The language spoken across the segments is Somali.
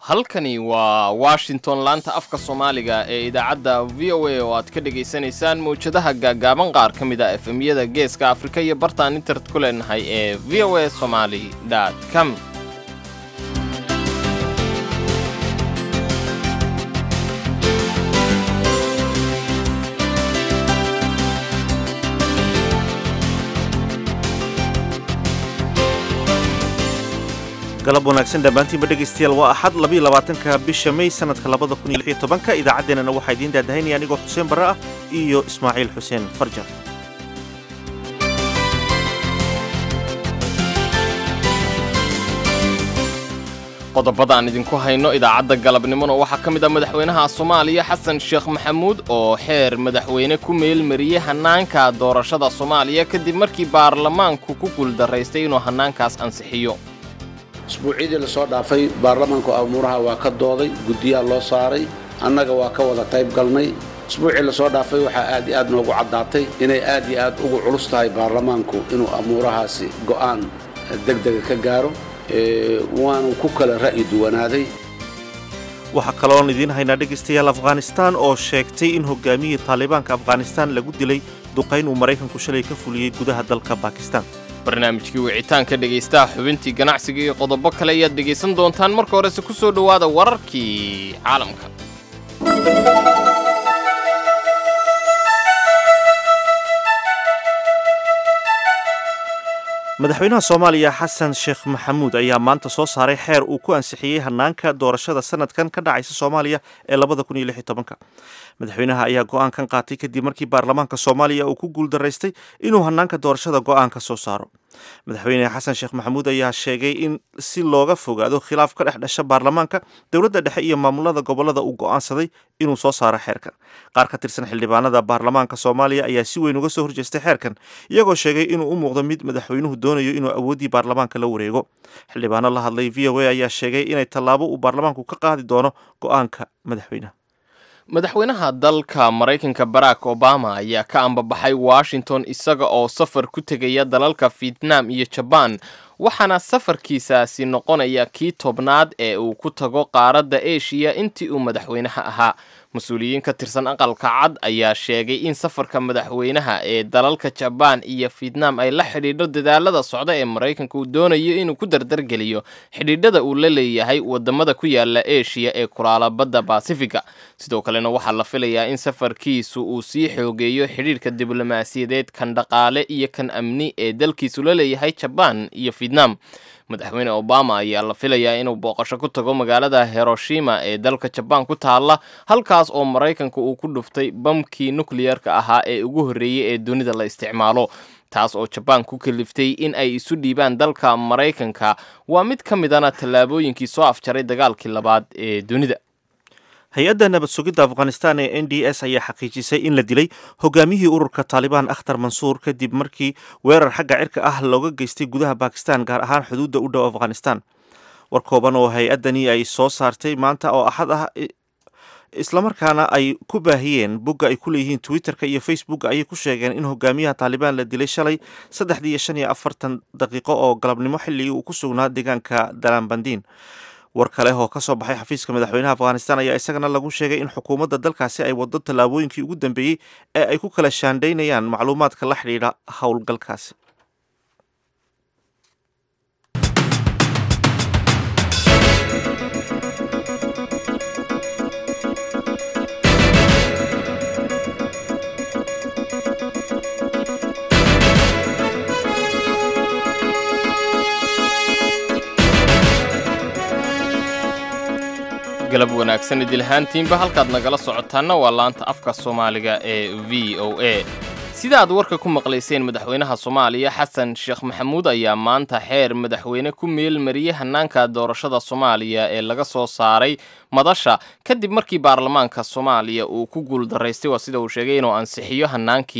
halkani waa washington laanta afka soomaaliga ee idaacadda v o a oo aad ka dhegaysanaysaan mawjadaha gaagaaban qaar ka mid a efemyada geeska afrika iyo bartaan internet ku leenahay ee v o a somaly com galab wanaagsan dhammaantiinba dhegaystayaal waa axad labiyo labaatanka bisha may sanadka labada kun iyo lix iyo tobanka idaacaddeenana waxaa idiin daadahaynaya anigoo xuseen barre ah iyo ismaaciil xuseen farjan qodobada aan idinku hayno idaacadda galabnimona waxaa ka mid ah madaxweynaha soomaaliya xasan sheekh maxamuud oo xeer madaxweyne ku meelmariyey hannaanka doorashada soomaaliya kadib markii baarlamaanku ku guuldaraystay inuu hannaankaas ansixiyo isbuucyadii la soo dhaafay baarlamaanku amuuraha waa ka dooday guddiyaa loo saaray annaga waa ka wada qayb galnay isbuucii la soo dhaafay waxaa aad iyo aad noogu caddaatay inay aad iyo aad ugu culus tahay baarlamaanku inuu amuurahaasi go'aan degdega ka gaaro waanu ku kala ra'yi duwanaaday waxaa kaloon idiin haynaa dhegaystayaal afghanistaan oo sheegtay in hogaamiyii taalibaanka afghanistaan lagu dilay duqayn uu maraykanku shalay ka fuliyey gudaha dalka baakistaan barnaamijkii wicitaanka dhegaystaha xubintii ganacsiga iyo qodobo kale ayaad dhegaysan doontaan marka horese ku soo dhowaada wararkii caalamka madaxweynaha soomaaliya xasan sheekh maxamuud ayaa maanta soo saaray xeer uu ku ansixiyey hannaanka doorashada sanadkan ka dhacaysa soomaaliya ee labada kun iyo lix iyo tobanka madaxweynaha ayaa go'aankan qaatay kadib markii baarlamaanka soomaaliya uu ku guuldaraystay inuu hannaanka doorashada go'aan ka soo saaro madaxweyne xasan sheekh maxamuud ayaa sheegay in si looga fogaado khilaaf ka dhex dhasha baarlamaanka dowladda dhexe iyo maamulada gobollada uu go'aansaday inuu soo saaro xeerkan qaar ka tirsan xildhibaanada baarlamaanka soomaaliya ayaa si weyn uga soo horjeestay xeerkan iyagoo sheegay inuu u muuqdo mid madaxweynuhu doonayo inuu awooddii baarlamaanka la wareego xildhibaano la hadlay v o a ayaa sheegay inay tallaabo uu baarlamaanku ka qaadi doono go'aanka madaxweynaha madaxweynaha dalka maraykanka barack obama ayaa ka ambabaxay washington isaga oo safar ku tegaya dalalka vietnam iyo jabaan waxaana safarkiisaasi noqonaya kii tobnaad ee uu ku tago qaaradda eshiya intii uu madaxweynaha ahaa mas-uuliyiin ka tirsan aqalka cad ayaa sheegay in safarka madaxweynaha ee dalalka jabaan iyo vietnam ay la xidhiidho dadaalada socda ee maraykanka uu doonayo inuu ku dardargeliyo xidhiidhada uu la leeyahay wadamada ku yaala eshiya ee kulaalabadda basifiga sidoo kalena waxaa la filayaa in safarkiisu uu sii xoogeeyo xidhiidhka diblomaasiyadeed kan dhaqaale iyo kan amni ee dalkiisu la leeyahay jabaan iyo vietnam madaxweyne obama ayaa la filayaa inuu booqasho ku tago magaalada hiroshima ee dalka jabaan ku taalla halkaas oo maraykanka uu ku dhuftay bamkii nukliyarka ahaa ee ugu horreeyey ee dunida la isticmaalo taas oo jabaan ku kaliftay in ay isu dhiibaan dalka maraykanka waa mid ka midana tallaabooyinkii soo afjaray dagaalkii labaad ee dunida hay-adda nabad sugidda afghanistan ee n d s ayaa xaqiijisay in la dilay hogaamiyihii ururka taalibaan akhtar mansuur kadib markii weerar xagga cirka ah looga geystay gudaha bakistan gaar ahaan xuduudda u dhow afghanistan war kooban oo hay-addani ay soo saartay maanta oo axad ah islamarkaana ay ku baahiyeen bogga ay ku leeyihiin twitterka iyo facebooka ayay ku sheegeen in hogaamiyaha taalibaan la dilay shalay saddexdii iyo shan iyo afartan daqiiqo oo galabnimo xilligii uu ku sugnaa deegaanka dalanbandiin war kale oo ka soo baxay xafiiska madaxweynaha afghanistan ayaa isagana lagu sheegay in xukuumadda dalkaasi ay waddo tallaabooyinkii ugu dambeeyey ee ay ku kala shaandhaynayaan macluumaadka la xidhiidha howlgalkaasi galab wanaagsan idilhaantiinba halkaad nagala socotaanna waa laanta afka soomaaliga ee v o a sida aad warka ku maqlayseen madaxweynaha soomaaliya xasan sheekh maxamuud ayaa maanta xeer madaxweyne ku meelmariyey hannaanka doorashada soomaaliya ee laga soo saaray madasha kadib markii baarlamaanka soomaaliya uu ku guuldaraystay waa sida uu sheegay inuu ansixiyo hannaankii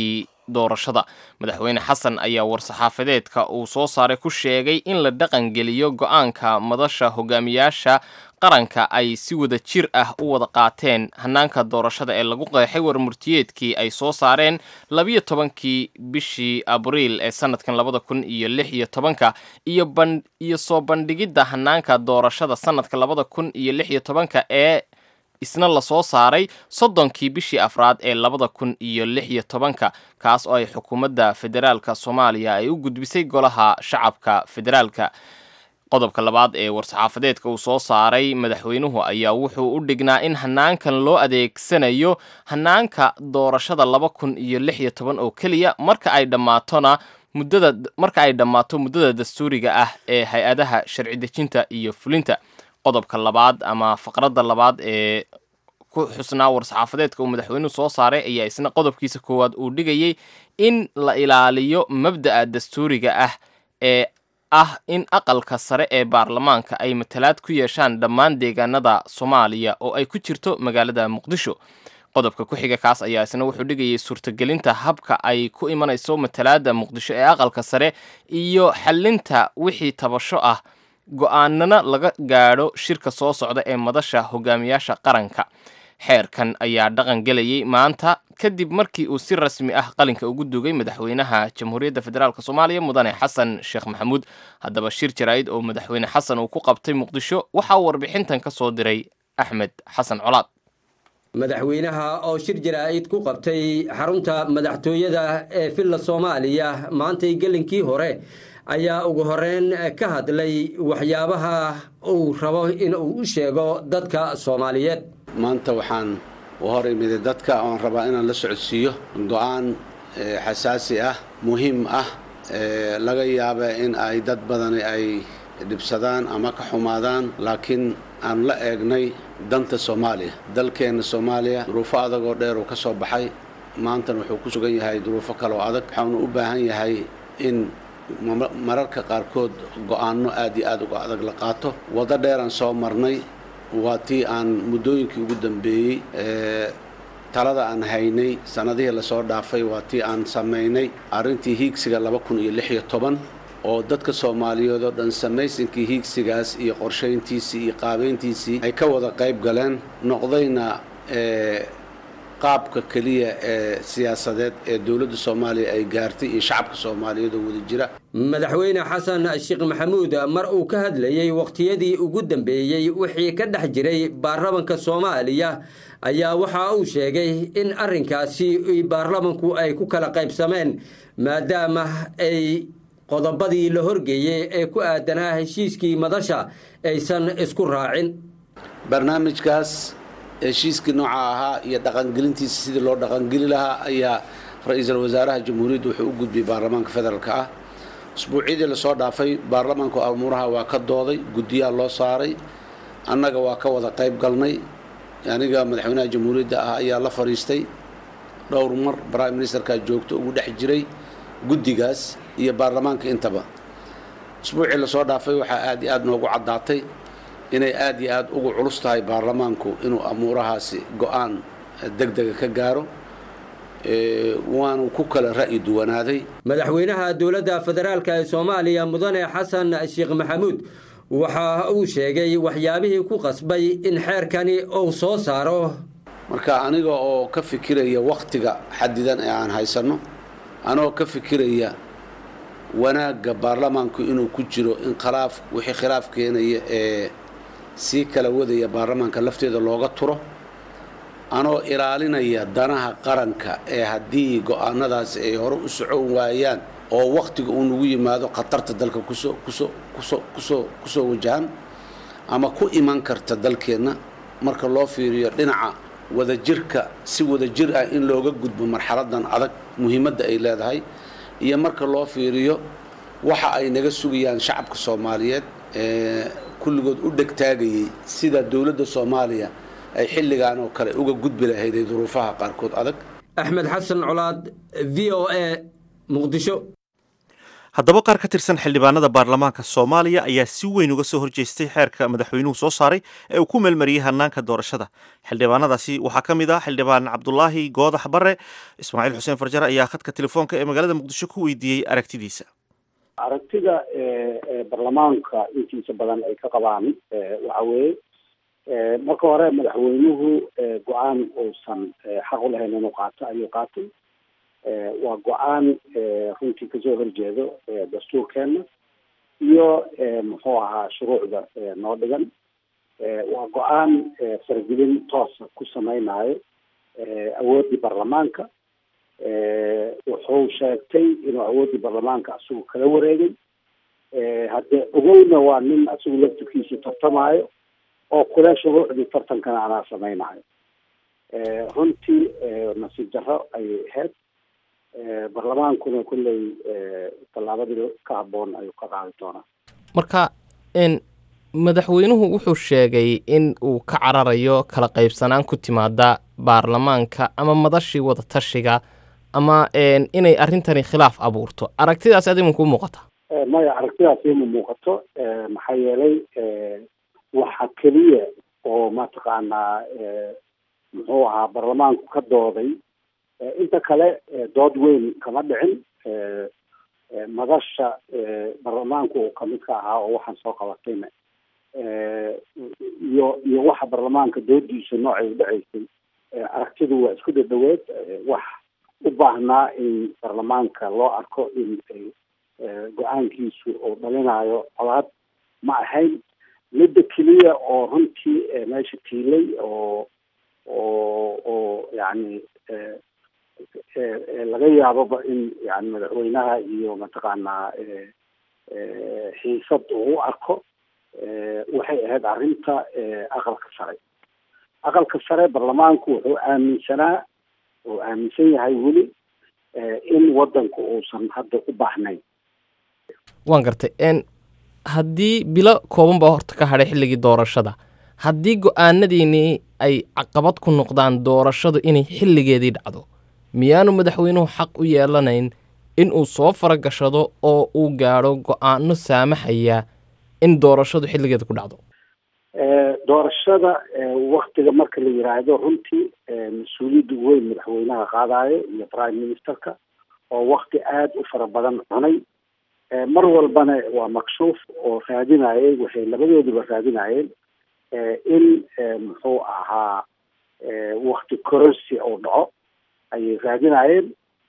doorashada madaxweyne xasan ayaa war-saxaafadeedka uu soo saaray ku sheegay in la dhaqangeliyo go-aanka madasha hogaamiyaasha qaranka ay si wada jir ah u wada qaateen hanaanka doorashada ee lagu qeexay warmurtiyeedkii ay soo saareen labiyo tobankii bishii abriil ee sanadkan labada kun iyo lix iyo tobanka iyo ban iyo soo bandhigidda hanaanka doorashada sanadka labada kun iyo lix iyo tobanka ee isna lasoo saaray soddonkii bishii afraad ee labada kun iyo lix iyo tobanka kaas oo ay xukuumadda federaalka soomaaliya ay u gudbisay golaha shacabka federaalka qodobka labaad ee war-saxaafadeedka uu soo saaray madaxweynuhu ayaa wuxuu u dhignaa in hanaankan loo adeegsanayo hanaanka doorashada laba kun iyo lix iyo toban oo keliya marka ay dhammaatona muddada marka ay dhammaato muddada dastuuriga ah ee hay-adaha sharci dejinta iyo fulinta qodobka labaad ama faqradda labaad ee ku xusnaa war-saxaafadeedka uu madaxweynuhu soo saaray ayaa isna qodobkiisa koowaad uu dhigayay in la ilaaliyo mabda'a dastuuriga ah ee ah in aqalka sare ee baarlamaanka ay matalaad ku yeeshaan dhammaan deegaanada soomaaliya oo ay ku jirto magaalada muqdisho qodobka ku xiga kaas ayaa isna wuxuu dhigayay suurtagelinta habka ay ku imanayso matalaada muqdisho ee aqalka sare iyo xalinta wixii tabasho ah go-aanana laga gaadho shirka soo socda ee madasha hogaamiyaasha qaranka xeerkan ayaa dhaqan gelayay maanta kadib markii uu si rasmi ah qalinka ugu dugay madaxweynaha jamhuuriyadda federaalk soomaaliya mudane xasan sheekh maxamuud haddaba shir jaraa'id oo madaxweyne xasan uu ku qabtay muqdisho waxaa warbixintan ka soo diray axmed xasan colaad madaxweynaha oo shir jaraa'id ku qabtay xarunta madaxtooyada ee villa soomaaliya maantay gelinkii hore ayaa ugu horeyn ka hadlay waxyaabaha uu rabo in uu u sheego dadka soomaaliyeed maanta waxaan u hor imiday dadka oon rabaa inaan la socodsiiyo go-aan xasaasi ah muhiim ah laga yaaba in ay dad badani ay dhibsadaan ama ka xumaadaan laakiin aan la eegnay danta soomaaliya dalkeenna soomaaliya duruufo adagoo dheer uu ka soo baxay maantana wuxuu ku sugan yahay duruufo kaleoo adag waxaanu u baahan yahay in mararka qaarkood go-aanno aad iyo aad uga adag la qaato waddo dheeraan soo marnay waa tii aan muddooyinkii ugu dambeeyey talada aan haynay sannadihii lasoo dhaafay waa tii aan samaynay arrintii hiigsiga laba kun iyo lix iyo toban oo dadka soomaaliyeed oo dhan samaysankii hiigsigaas iyo qorshayntiisii iyo qaabayntiisii ay ka wada qayb galeen noqdayna qaabka keliya ee siyaasadeed ee dowladda soomaaliya ay gaartay iyo shacabka soomaaliyeed oo wada jira madaxweyne xasan sheekh maxamuud mar uu ka hadlayey wakhtiyadii ugu dambeeyey wixii ka dhex jiray baarlamanka soomaaliya ayaa waxa uu sheegay in arrinkaasi baarlamanku ay ku kala qaybsameen maadaama ay qodobadii la horgeeyey ee ku aadanaa heshiiskii madasha aysan isku raacin barnaamijkaas heshiiskii nooca ahaa iyo dhaqangelintiisa sidii loo dhaqangeli lahaa ayaa ra-iisul wasaaraha jamhuuriyadda wuxuu u gudbiyey baarlamaanka federaalka ah usbuucyadii lasoo dhaafay baarlamaanku amuuraha waa ka dooday guddiyaa loo saaray annaga waa ka wada qayb galnay aniga madaxweynaha jamhuuriyadda ah ayaa la fadhiistay dhowr mar prime ministerka joogto ugu dhex jiray guddigaas iyo baarlamaanka intaba usbuucii lasoo dhaafay waxaa aad iyo aad noogu caddaatay inay aad iyo aad ugu culus tahay baarlamaanku inuu amuurahaasi go-aan deg dega ka gaaro waanu ku kala ra'yi duwanaaday madaxweynaha dowladda federaalk ee soomaaliya mudane xasan sheekh maxamuud waxa uu sheegay waxyaabihii ku qasbay in xeerkani uu soo saaro marka aniga oo ka fikiraya wakhtiga xadidan ee aan haysanno anigoo ka fikiraya wanaagga baarlamaanku inuu ku jiro in khilaaf wixii khilaaf keenaya ee sii kala wadaya baarlamaanka lafteeda looga turo anoo ilaalinaya danaha qaranka ee haddii go-aanadaasi ay hore u socon waayaan oo wakhtiga uu nagu yimaado khatarta dalka kusoo kusoo kusoo kusoo kusoo wajahan ama ku iman karta dalkeenna marka loo fiiriyo dhinaca wadajirka si wadajir ah in looga gudbo marxaladan adag muhiimadda ay leedahay iyo marka loo fiiriyo waxa ay naga sugayaan shacabka soomaaliyeed ee kulligood u dhegtaagayay sida dowladda soomaaliya ay xilligan oo kale uga gudbi lahayd ee duruufaha qaarkood adag axmed xasan colaad v o a muqdisho haddaba qaar ka tirsan xildhibaanada baarlamaanka soomaaliya ayaa si weyn uga soo horjeestay xeerka madaxweynuhu soo saaray ee uu ku meelmariyey hanaanka doorashada xildhibaanadaasi waxaa ka mid ah xildhibaan cabdulaahi goodax bare ismaaciil xuseen farjar ayaa khadka telefoonka ee magaalada muqdisho ku weydiiyey aragtidiisa aragtida baarlamaanka intiisa badan ay ka qabaan waxa weeye marka hore madaxweynuhu go-aan uusan xaq u lahayn inuu qaato ayuu qaatay waa go-aan runtii kasoo horjeedo dastuurkeena iyo muxuu ahaa shuruucda noo dhigan waa go-aan faragelin toosa ku sameynayo awooddii baarlamaanka wuxuu sheegtay inuu awooddii baarlamaanka asigu kala wareegay haddee ogowna waa nin asigu laftirkiisa tartamaayo oo kule shuruucdii tartankana anaa sameynayo runtii nasiib darro ayay ahayd baarlamaankuna kolley tallaabadii ka habboon ayuu ka qaadi doonaa marka madaxweynuhu wuxuu sheegay in uu ka cararayo kala qaybsanaan ku timaada baarlamaanka ama madashii wadatashiga ama inay arrintani khilaaf abuurto aragtidaas adiga ku muuqata maya aragtidaas ima muuqato maxaa yeelay waxa keliya oo mataqaanaa muxuu ahaa baarlamaanku ka dooday inta kale dood weyn kama dhicin madasha baarlamaanku uu kamid ka ahaa oo waxaan soo qabatayna iyo iyo waxa baarlamaanka doodiisa noocay u dhaceysay aragtidu waa isku dhadhaweed wax u baahnaa in baarlamaanka loo arko in go-aankiisu uu dhalinayo colaad ma ahayn midda keliya oo runtii meesha tiilay oo oo oo yani laga yaaboba in yani madaxweynaha iyo mataqaanaa xiisad uu u arko waxay ahayd arrinta aqalka sare aqalka sare baarlamaanku wuxuu aaminsanaa oo aaminsan yahay weli in wadanku uusan hadda u baahnayn waan gartay haddii bilo kooban baa horta ka hadhay xilligii doorashada haddii go-aanadiinii ay caqabad ku noqdaan doorashadu inay xilligeedii dhacdo miyaanu madaxweynuhu xaq u yeelanayn in uu soo faragashado oo uu gaadho go-aano saamaxaya in doorashadu xilligeeda ku dhacdo doorashada waktiga marka la yiraahdo runtii mas-uuliyadda weyn madaxweynaha qaadayo iyo prime ministerka oo wakti aada u fara badan cunay mar walbana waa makshuuf oo raadinayay waxay labadooduba raadinayeen in muxuu ahaa wakti kororsi uu dhaco ayay raadinayeen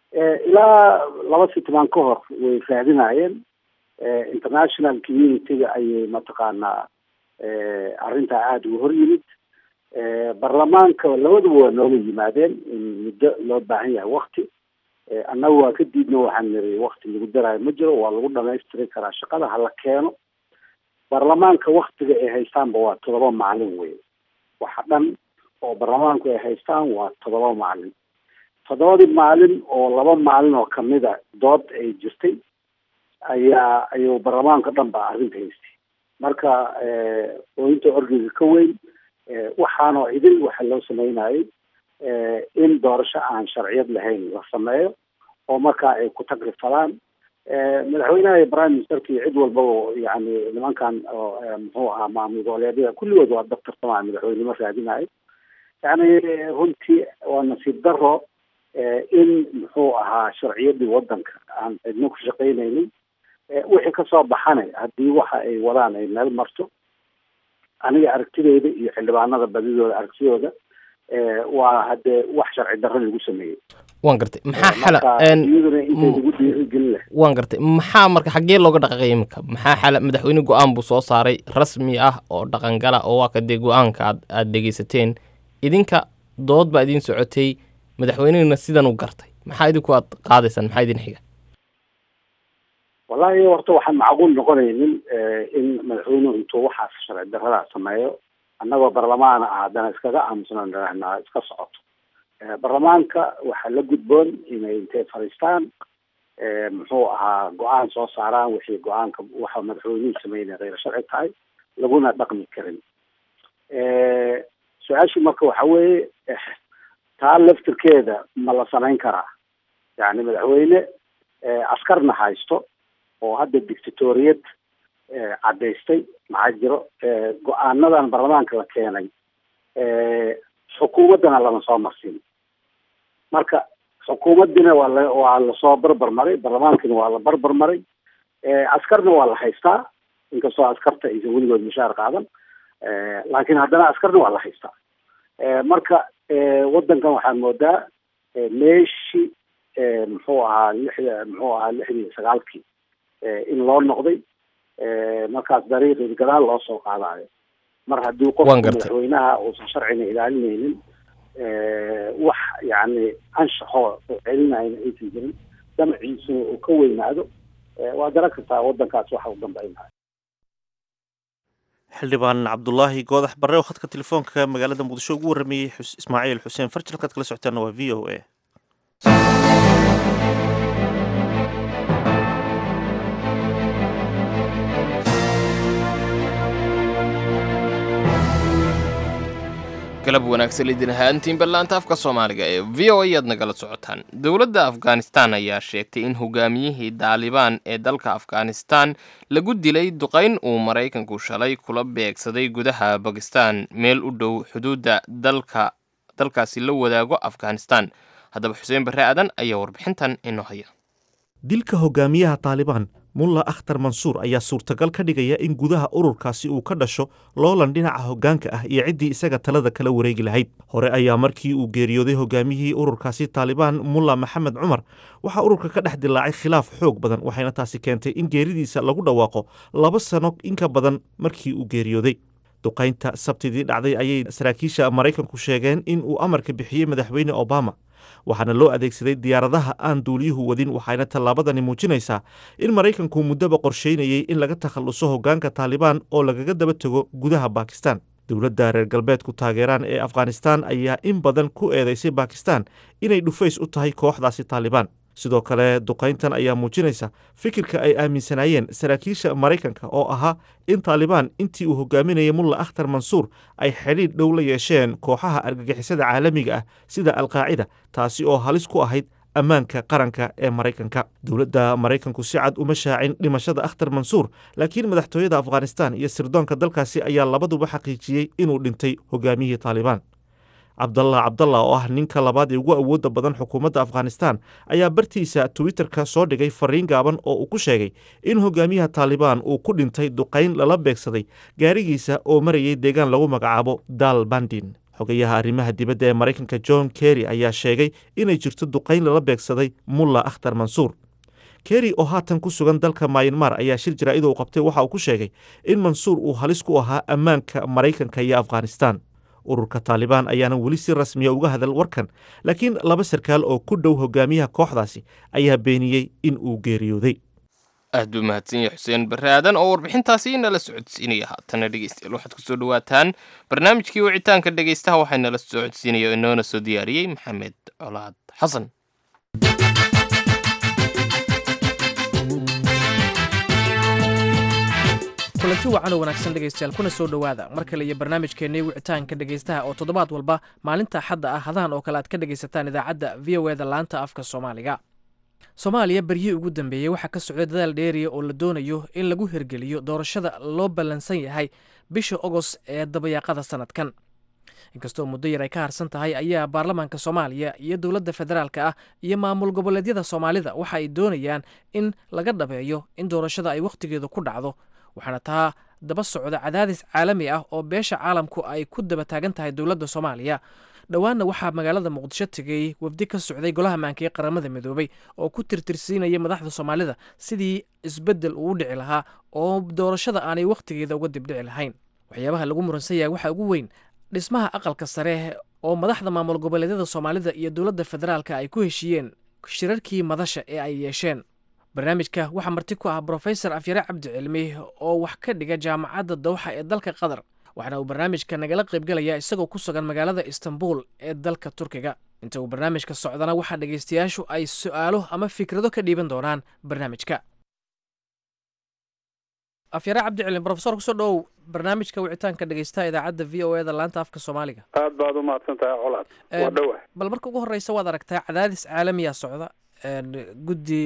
ilaa laba sitmaan ka hor way raadinayeen international community-ga ayay mataqaanaa arrintaa aada uga hor yimid baarlamaanka labaduba waa nooga yimaadeen in muddo loo baahan yahay wakti annaga waa ka diidna waxaan niri wakti lagu daraayo ma jiro waa lagu dhamaystiri karaa shaqada hala keeno baarlamaanka waktiga ay haystaanba waa todoba maalin wey waxa dhan oo baarlamaanku ay haystaan waa todoba maalin toddobadii maalin oo laba maalin oo kamida dood ay jirtay ayaa ayuu baarlamaanka dhan ba arrinta haystay marka ooyinta orgiga ka weyn waxaanoo idin waxa loo sameynayay in doorasho aan sharciyad lahayn la sameeyo oo markaa ay ku tagrifadaan madaxweynaha iyo prime ministerka iyo cid walbaba yani nimankan muxuu ahaa maamul goboleedyada kulligood waa dab tartamaya madaxweynimo raadinayo yani runtii waa nasiib daro in muxuu ahaa sharciyadii wadanka aan cidno ku shaqeynaynin wixii kasoo baxana haddii waxa ay wadaan ay meel marto aniga aragtideyda iyo xildhibaanada badidooda aragtidooda waa hadee wax sharci darro lagu sameeyey waan gartay maxaa xala iyaduna intay lagu dhiirigelin lahay waan gartay maxaa marka xaggee looga dhaqaqay iminka maxaa xala madaxweyne go-aan buu soo saaray rasmi ah oo dhaqangala oo waa ka dee go-aanka aad aada dhegeysateen idinka dood baa idin socotay madaxweynehina sidan u gartay maxaa idinku aad qaadaysaan maxaa idin xiga wallahi horta waxaan macquul noqonaynin in madaxweynuhu intuu waxaas sharci darradaa sameeyo annagoo barlamaana ah haddana iskaga aamusnaan dharahnaa iska socoto baarlamaanka waxaa la gudboon inay intay fadhiistaan muxuu ahaa go-aan soo saaraan wixii go-aanka waxa madaxweynuhu sameynaya kayr sharci tahay laguna dhaqmi karin su-aashii marka waxa weeye taa laftirkeeda ma la samayn karaa yani madaxweyne askarna haysto oo hadda dictatoriyad caddaystay maxaa jiro go-aanadan baarlamaanka la keenay xukuumaddana lama soo marsin marka xukuumaddina waa la waa lasoo barbar maray baarlamaankina waa la barbar maray askarna waa la haystaa inkastoo askarta aysan weligood mushaar qaadan laakiin haddana askarna waa la haystaa marka waddankan waxaad moodaa meeshii muxuu ahaa lixda muxuu ahaa lixdii iyo sagaalkii in loo noqday markaas dariiqii gadaal loo soo qaadayo mar haddii qofka madaxweynaha uusan sharcina ilaalinaynin wax yani anshaxoo celinayna aysan jirin damaciisuna uu ka weynaado waa garan kartaa waddankaas waxa u dambaynayo xildhibaan cabdulaahi goodax barre oo khadka telefoonka magaalada muqdisho ugu warramayey ismaaciil xuseen farjir halkaad kala socotaana waa v o a galab wanaagsan idin ahaantiin ballaanta afka soomaaliga ee v o a aad nagala socotaan dowladda afghanistan ayaa sheegtay in hogaamiyihii daalibaan ee dalka afghanistan lagu dilay duqayn uu maraykanku shalay kula beegsaday gudaha bakistan meel u dhow xuduudda dalka dalkaasi la wadaago afghanistan haddaba xuseen barre aadan ayaa warbixintan inoo haya dilka hogaamiyaha taalibaan mulla akhtar mansuur ayaa suurtagal ka dhigaya in gudaha ururkaasi uu ka dhasho loolan dhinaca hoggaanka ah iyo ciddii isaga talada kala wareegi lahayd hore ayaa markii uu geeriyooday hogaamiyihii ururkaasi taalibaan mulla maxamed cumar waxaa ururka ka dhex dilaacay khilaaf xoog badan waxayna taasi keentay in geeridiisa lagu dhawaaqo laba sano inka badan markii uu geeriyooday duqaynta sabtidii dhacday ayay saraakiisha maraykanku sheegeen in uu amarka bixiyey madaxweyne obama waxaana loo adeegsaday diyaaradaha aan duuliyuhu wadin waxayna tallaabadani muujinaysaa in maraykanku muddoba qorsheynayey in laga takhalluso hoggaanka taalibaan oo lagaga daba tego gudaha bakistan dowladda reer galbeedku taageeraan ee afghanistan ayaa in badan ku eedaysay bakistan inay dhufays u tahay kooxdaasi taalibaan sidoo kale duqayntan ayaa muujinaysa fikirka ay aaminsanaayeen saraakiisha maraykanka oo ahaa in taalibaan intii uu hogaaminayay mulla akhtar mansuur ay xidhiidh dhow la yeesheen kooxaha argagixisada caalamiga ah sida alqaacida taasi oo halis ku ahayd ammaanka qaranka ee maraykanka dowladda maraykanku si cad uma shaacin dhimashada akhtar mansuur laakiin madaxtooyada afghanistan iyo sirdoonka dalkaasi ayaa labaduba xaqiijiyey inuu dhintay hogaamiyihii taalibaan cabdallah cabdallah oo ah ninka labaad ee ugu awoodda badan xukuumadda afghanistan ayaa bartiisa twitterka soo dhigay fariin gaaban oo uu ku sheegay in hogaamiyaha taalibaan uu ku dhintay duqayn lala beegsaday gaarigiisa oo marayay deegaan lagu magacaabo dal bandin xogayaha arrimaha dibadda ee maraykanka john kerry ayaa sheegay inay jirto duqayn lala beegsaday mulla akhtar mansuur kerry oo haatan ku sugan dalka mayanmar ayaa shir jaraa'ida uu qabtay waxa uu ku sheegay in mansuur uu halis ku ahaa ammaanka maraykanka iyo afghanistan ururka taalibaan ayaana weli si rasmiya uga hadal warkan laakiin laba sarkaal oo ku dhow hogaamiyaha kooxdaasi ayaa beeniyey in uu geeriyooday aad buu mahadsan yahay xuseen barre aadan oo warbixintaasi nala socodsiinaya haatana dhegeystayaal waxaad kusoo dhawaataan barnaamijkii wicitaanka dhegeystaha waxaa nala socodsiinaya oo inoona soo diyaariyey maxamed colaad xasan kulanti wacan oo wanaagsan dhegaystayaal kuna soo dhowaada mar kale iyo barnaamijkeennii wicitaanka dhegaystaha oo toddobaad walba maalinta xadda ah hadahan oo kale aad ka dhegaysataan idaacadda v o eda laanta afka soomaaliga soomaaliya beryihii ugu dambeeyey waxaa ka socday dadaal dheeriya oo la doonayo in lagu hirgeliyo doorashada loo ballansan yahay bisha ogos ee dabayaaqada sanadkan inkastoo muddo yar ay ka harsan tahay ayaa baarlamaanka soomaaliya iyo dowladda federaalka ah iyo maamul goboleedyada soomaalida waxa ay doonayaan in laga dhabeeyo in doorashada ay wakhtigeedu ku dhacdo waxaana taa daba socda cadaadis caalami ah oo beesha caalamku ay ku daba taagan tahay dowladda soomaaliya dhowaanna waxaa magaalada muqdisho tegey wafdi ka socday golaha maanka ee qaramada midoobay oo ku tirtirsiinaya madaxda soomaalida sidii isbeddel uu u dhici lahaa oo doorashada aanay wakhtigeeda uga dibdhici lahayn waxyaabaha lagu muransan yahay waxaa ugu weyn dhismaha aqalka sare oo madaxda maamul goboleedyada soomaalida iyo dowladda federaalka ay ku heshiiyeen shirarkii madasha ee ay yeesheen barnaamijka waxaa marti ku ah brofesor afyare cabdi cilmi oo wax ka dhiga jaamacadda dawxa ee dalka qatar waxaana uu barnaamijka nagala qaybgalayaa isagoo ku sugan magaalada istanbul ee dalka turkiga inta uu barnaamijka socdana waxaa dhegaystayaashu ay su'aalo ama fikrado ka dhiiban doonaan barnaamijka afyare cabdi cilmi brofesor kusoo dhowow barnaamijka wicitaanka dhegaystaha idaacadda v o eda laanta afka soomaaliga aad baad u mahadsan tahay colaad waa dhowa bal marka ugu horreysa waad aragtaa cadaadis caalamiya socda guddi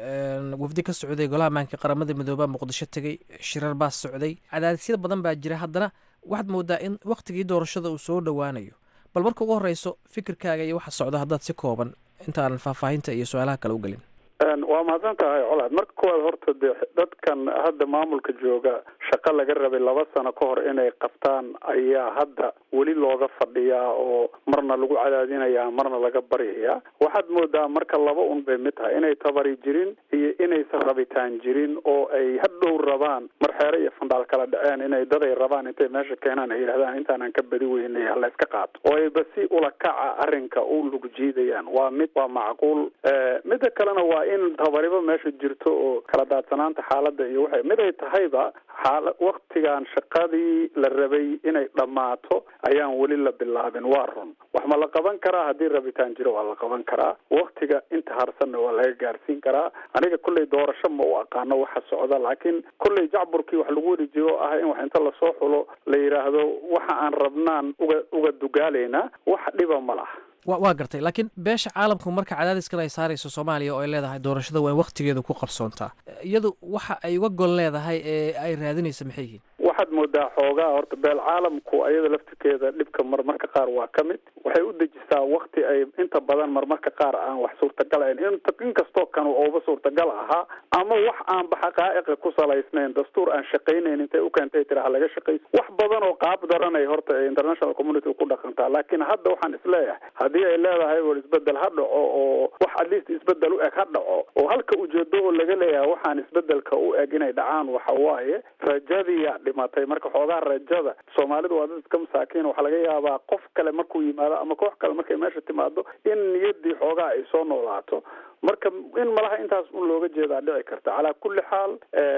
wafdi ka socday golaha maanka qaramada midoobaa muqdisho tegey shirar baa socday cadaadisyada badan baa jira haddana waxaad moodaa in waktigii doorashada uu soo dhowaanayo bal marka ugu horeyso fikirkaaga iyo waxa socda haddaad si kooban intaanan faahfaahinta iyo su-aalaha kale u gelin waa mahadsan tahay colaad marka koowaad horta dee dadkan hadda maamulka jooga shaqo laga rabay laba sano ka hor inay qabtaan ayaa hadda weli looga fadhiyaa oo marna lagu cadaadinayaa marna laga baryayaa waxaad moodaa marka laba un bay mid tahay inay tabari jirin iyo inaysan rabitaan jirin oo ay hadhow rabaan mar xeere iyo fandhaal kala dhaceen inay daday rabaan intay meesha keenaan ay yidhahdaan intaanan ka badi weynay hala iska qaato oo ayba si ula kaca arrinka u lug jiidayaan waa mid waa macquul midda kalena waa in tabariba meesha jirto oo kala daadsanaanta xaaladda iyo waxay mid ay tahayba xaala waktigan shaqadii la rabay inay dhammaato ayaan weli la bilaabin waa run wax ma la qaban karaa haddii rabitaan jiro waa la qaban karaa waktiga inta harsanna waa laga gaarsiin karaa aniga kolley doorasho ma u aqaano waxa socda laakiin kolley jacburkii wax lagu wadi jiro ah in wax inta lasoo xulo la yidhaahdo waxa aan rabnaan uga uga dugaalaynaa wax dhiba ma laha wa waa gartay laakiin beesha caalamku marka cadaadiskan ay saarayso soomaaliya oo ay leedahay doorashada waa in waktigeedu ku qabsoontaa iyadu waxa ay uga gol leedahay ee ay raadinaysa maxay yihiin waxaad moodaa xoogaa horta beel caalamku ayada laftirkeeda dhibka marmarka qaar waa ka mid waxay u dejisaa wakti ay inta badan marmarka qaar aan wax suurtagalayn inkastoo kanu ooba suurtagal ahaa ama wax aanba xaqaa'iqa ku salaysnayn dastuur aan shaqaynayn intay u keentay tiraha laga shaqayso wax badan oo qaab daranay horta international community ku dhaqantaa laakiin hadda waxaan isleeyahay haddii ay leedahay war isbedel ha dhaco oo wax at least isbedel u eg ha dhaco oo halka ujeedo oo laga leeyahay waxaan isbedelka u eg inay dhacaan waxa waaye rajadiyaa dhimatay marka xoogaa rajada soomaalidu waa dad iska masaakiin waxaa laga yaabaa qof kale markuu yimaado ama koox kale markay meesha timaado in niyaddii xoogaa ay soo noolaato marka in malaha intaas un looga jeedaa dhici karta calaa kulli xaal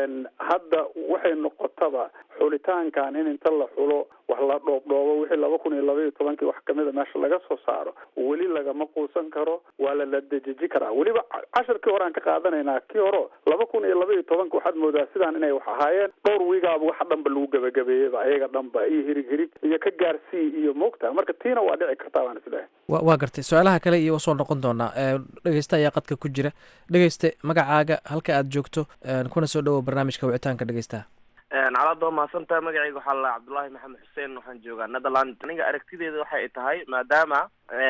hadda waxay noqotaba xulitaankan in inta la xulo wax la dhoobdhoobo wixii laba kun iyo laba iyo tobankii wax kamida meesha laga soo saaro weli lagama quusan karo waa la la dejeji karaa weliba cashirkii hore aan ka qaadanaynaa kii hore laba kun iyo laba iyo tobanka waxaad moodaa sidaan inay wax ahaayeen dhowr wiigaaba wax dhanba lagu gabagabeeyeyba ayaga dhanba iyo hirig hirig iyo ka gaarsii iyo moogta marka tiina waa dhici kartaa baan isleehay wa waa gartay su-aalaha kale iyo soo noqon doonaa dhegeysta ayaa qadka ku jira dhegeyste magacaaga halka aad joogto kuna soo dhawow barnaamijka wicitaanka dhegeystaha calaada waa mahadsantaha magacayga waxaa la cabdullaahi maxamed xuseen waxaan joogaa netherland aniga aragtideeda waxay tahay maadaama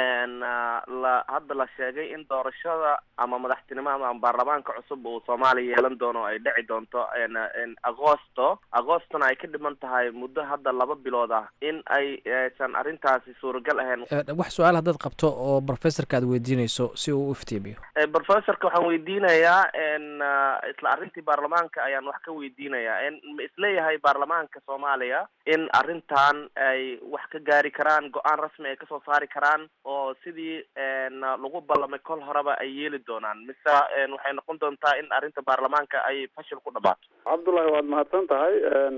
la hadda la sheegay in doorashada ama madaxtinimo ama baarlamaanka cusub uu soomaaliya yeelan doono ay dhici doonto agosto agostona ay ka dhiman tahay muddo hadda laba bilood ah in ay aysan arrintaasi suuragal ahayn wax su-aal haddaad qabto oo professorka aad weydiinayso si uu u iftiimiyo professorka waxaan weydiinayaa isla arrintii baarlamaanka ayaan wax ka weydiinayaa ma isleeyahay baarlamaanka soomaaliya in arrintan ay wax ka gaari karaan go-aan rasmi ay kasoo saari karaan oo sidii lagu ballamay kol horeba ay yeeli doonaan mise waxay noqon doontaa in arrinta baarlamaanka ay fashil ku dhamaato cabdullahi waad mahadsan tahay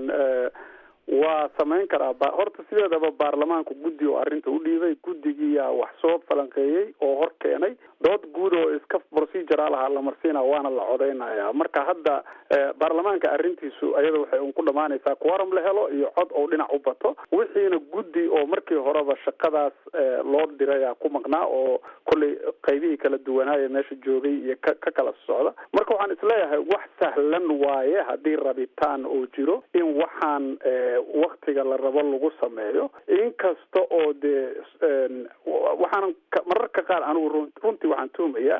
waa samayn karaa horta sideedaba baarlamaanku guddi oo arrinta u dhiibay guddigiiyaa wax soo falanqeeyey oo hor keenay dood guud oo iska procedural ahaa la marsiina waana la codaynaya marka hadda baarlamaanka arrintiisu ayada waxay un ku dhamaanaysaa quorum la helo iyo cod oo dhinac u bato wixiina guddi oo markii horeba shaqadaas loo diraya ku maqnaa oo kollay qaybihii kala duwanaaya meesha joogay iyo ka ka kala socda marka waxaan isleeyahay wax sahlan waaye haddii rabitaan oo jiro in waxaan waktiga la rabo lagu sameeyo inkasta oo dee waxaanan mararka qaar anigu runtii waxaan tuhumayaa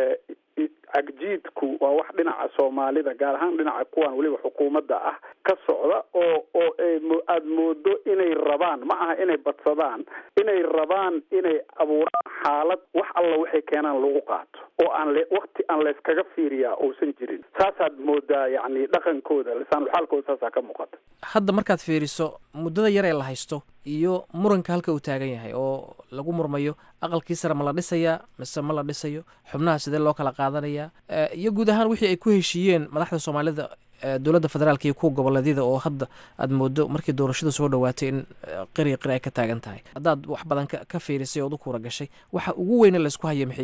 agjiidku waa wax dhinaca soomaalida gaar ahaan dhinaca kuwan weliba xukuumadda ah ka socda oo oo aada moodo inay rabaan ma aha inay badsadaan inay rabaan inay abuuraan xaalad wax alla waxay keenaan lagu qaato oo aan le wakti aan layskaga fiiriyaa uusan jirin saasaad moodaa yacni dhaqankooda lisaanulxaalkooda saasaa ka muuqata hadda markaad fiiriso muddada yar ee la haysto iyo muranka halka uu taagan yahay oo lagu murmayo aqalkii sare ma la dhisayaa mise ma la dhisayo xubnaha sidee loo kala qaadanayaa iyo guud ahaan wixii ay ku heshiiyeen madaxda soomaalida dowladda federaalka iyo kuwa goboleedyada oo hadda aad moodo markii doorashada soo dhawaatay in qariya qiri ay ka taagan tahay haddaad wax badan ka fiirisay ood u kuura gashay waxa ugu weyne laysku haya maxay yihiin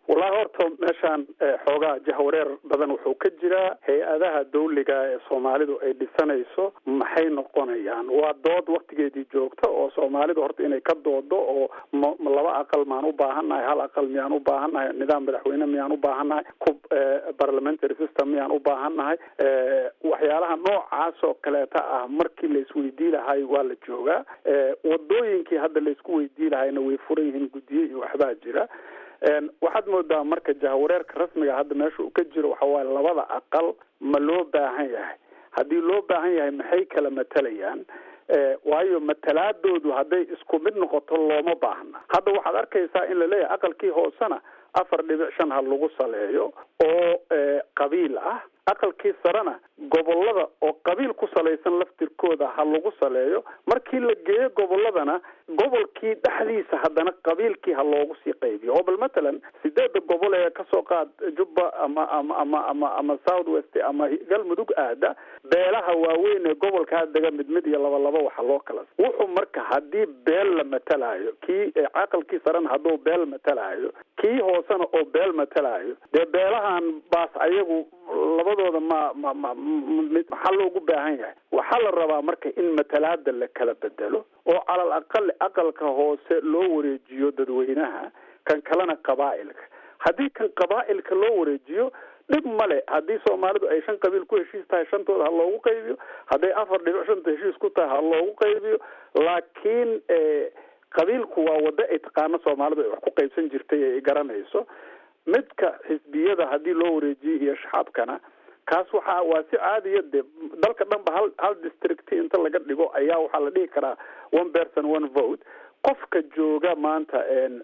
wallahi horta meeshaan xoogaa jahwareer badan wuxuu ka jiraa hay-adaha dawliga ee soomaalidu ay dhisanayso maxay noqonayaan waa dood waktigeedii joogta oo soomaalidu horta inay ka doodo oo ma laba aqal maan u baahannahay hal aqal miyaan u baahannahay nidaam madaxweyne miyaan u baahannahay ku parliamentary system miyaan u baahannahay waxyaalaha noocaas oo kaleeta ah markii la isweydii lahay waa la joogaa wadooyinkii hadda la isku weydii lahayna way furan yihiin guddiye iyo waxbaa jira waxaad moodaa marka jahawareerka rasmiga hadda meesha uu ka jiro waxa waaye labada aqal ma loo baahan yahay haddii loo baahan yahay maxay kala matalayaan waayo matalaadoodu hadday isku mid noqoto looma baahna hadda waxaad arkaysaa in la leeyahay aqalkii hoosena afar dhibic shan ha lagu saleeyo oo qabiil ah aqalkii sarena gobolada oo qabiil ku salaysan laftirkooda ha lagu saleeyo markii la geeyo goboladana gobolkii dhexdiisa haddana qabiilkii ha loogu sii qaybiyo oo bal matalan sideedda gobol ee kasoo qaad jubba ama ama ama ama ama south west ama galmudug aada beelaha waaweyn ee gobolkaa dega mid mid iyo laba laba waxa loo kala wuxuu marka haddii beel la matalaayo kii aqalkii sarena hadduu beel matalaayo kii hoosena oo beel matalaayo dee beelahan baas ayagu labadooda ma ma ma maxaa loogu baahan yahay waxaa la rabaa marka in matalaada la kala bedelo oo calal aqali aqalka hoose loo wareejiyo dadweynaha kan kalena qabaa'ilka haddii kan qabaa'ilka loo wareejiyo dhib male haddii soomaalidu ay shan qabiil ku heshiis tahay shantooda ha loogu qaybiyo hadday afar dhibic shanta heshiis ku tahay ha loogu qaybiyo laakiin qabiilku waa waddo ay taqaano soomaalidu ay wax ku qaybsan jirtay ee ay garanayso midka xisbiyada haddii loo wareejiyo iyo shacabkana kaas waxa waa si caadiya de dalka dhanba hal hal district inta laga dhigo ayaa waxaa la dhihi karaa one person one vote qofka jooga maanta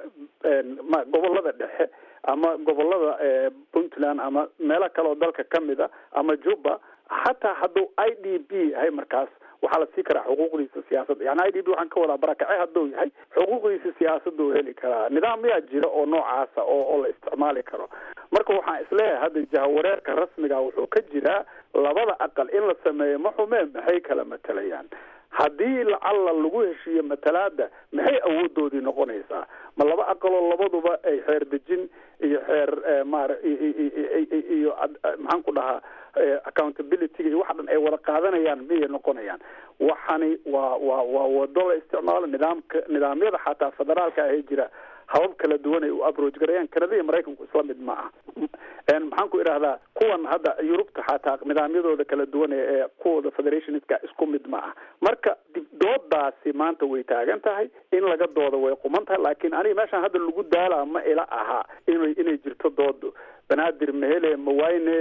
ma gobolada dhexe ama gobolada puntland ama meelo kale oo dalka kamid a ama juba xataa hadduu i d b yahay markaas waxaa la sii karaa xuquuqdiisa siyaasadda yani i d b waxaan ka wadaa barakace hadduu yahay xuquuqdiisa siyaasadda uu heli karaa nidaam yaa jira oo noocaasa oo oo la isticmaali karo marka waxaan isleeyahay hadda jahawareerka rasmiga wuxuu ka jiraa labada aqal in la sameeyo ma xumee maxay kala matalayaan haddii lacalla lagu heshiiyo matalaada maxay awoodoodii noqonaysaa ma laba aqaloo labaduba ay xeer dejin iyo xeer maara iyo maxaan ku dhahaa accountabilityga iyo waxa dhan ay wada qaadanayaan miyay noqonayaan waxani waa waa waa wado la isticmaalo nidaamka nidaamyada xataa federaalka ahee jira habab kala duwan ay u aproach garayaan kanada iyo maraykanku isla mid ma aha maxaan ku idhahdaa kuwan hadda yurubta xataa nidaamyadooda kala duwan ee kuwooda federationistka isku mid ma ah marka doodaasi maanta way taagan tahay in laga dooda way quman tahay laakiin aniga meeshaan hadda lagu daalaa ma ila aha inay inay jirto doodo banaadir mehele mawayne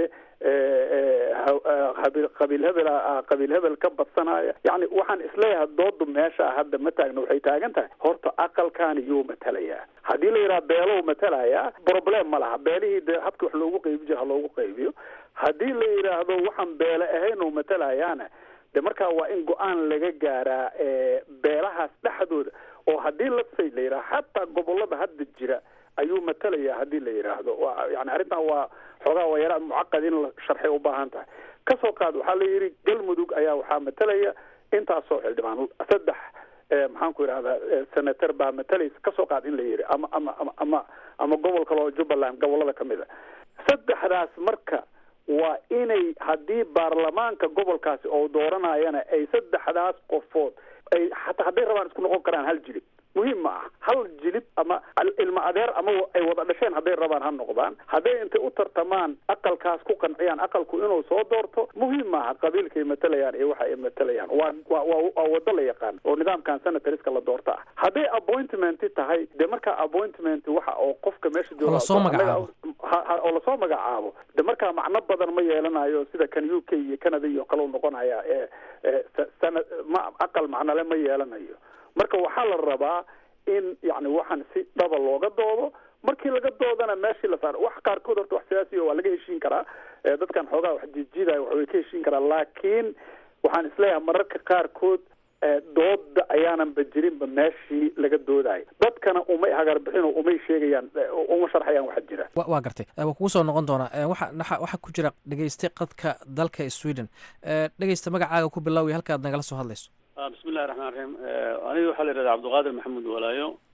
qabiil hebel qabiil hebel ka badsanaya yani waxaan isleeyahay doodu meesha hadda ma taagna waxay taagan tahay horta aqalkaani yuu matalayaa haddii la yidhaha beelow matalayaa problem ma laha beelihii dee habkii wax loogu qaybi jira ha loogu qaybiyo haddii la yidhaahdo waxaan beele ahayn oo matalayaana de markaa waa in go-aan laga gaaraa beelahaas dhexdooda oo haddii lasay la yidhaha xataa gobolada hadda jira ayuu matalaya haddii la yidhaahdo yani arrintan waa xoogaa waa yara mucaqad in la sharxay u baahan tahay kasoo qaad waxaa la yidhi galmudug ayaa waxaa matalaya intaasoo xildhibaan saddex maxaan ku idhahdaa senator baa matalaysa kasoo qaad in la yidhi ama ama ama ama ama gobol kale oo jubbaland gobolada kamid a saddexdaas marka waa inay haddii baarlamaanka gobolkaasi oo dooranayana ay saddexdaas qofood ay xataa hadday rabaan isku noqon karaan hal jilib muhiim ma ah hal jilib ama ilma adeer ama ay wada dhasheen hadday rabaan ha noqdaan hadday intay u tartamaan aqalkaas ku qanciyaan aqalku inuu soo doorto muhiim maaha qabiilkaay matalayaan iyo waxa ay matalayaan waa waa waa wado la yaqaan oo nidaamkan senatoriska la doorta ah hadday appointment tahay dee markaa appointment waxa oo qofka meesha jooga lasoo magacaabo oo lasoo magacaabo de markaa macno badan ma yeelanayo sida kan u k iyo canada iyo kale u noqonaya ee sana ma aqal macnole ma yeelanayo marka waxaa la rabaa in yani waxaan si dhaba looga doodo markii laga doodana meeshii la saaro wax qaarkood horta wax siyaasiya waa laga heshiin karaa dadkan xoogaa wax jijiidaya wax way ka heshiin karaa laakiin waxaan isleeyahay mararka qaarkood dooda ayaananba jirinba meeshii laga doodayo dadkana umay hagarbixin oo umay sheegayaan uma sharxayaan waxa jira waa gartay waa kugu soo noqon doonaa waxa waxaa ku jira dhegeyste qadka dalka sweden dhegeysta magacaaga ku bilaawiya halkaad nagala soo hadlayso bismillahi raxmaan raxiim aniga waxaa la yihahda cabdiqaadir maxamed walaayo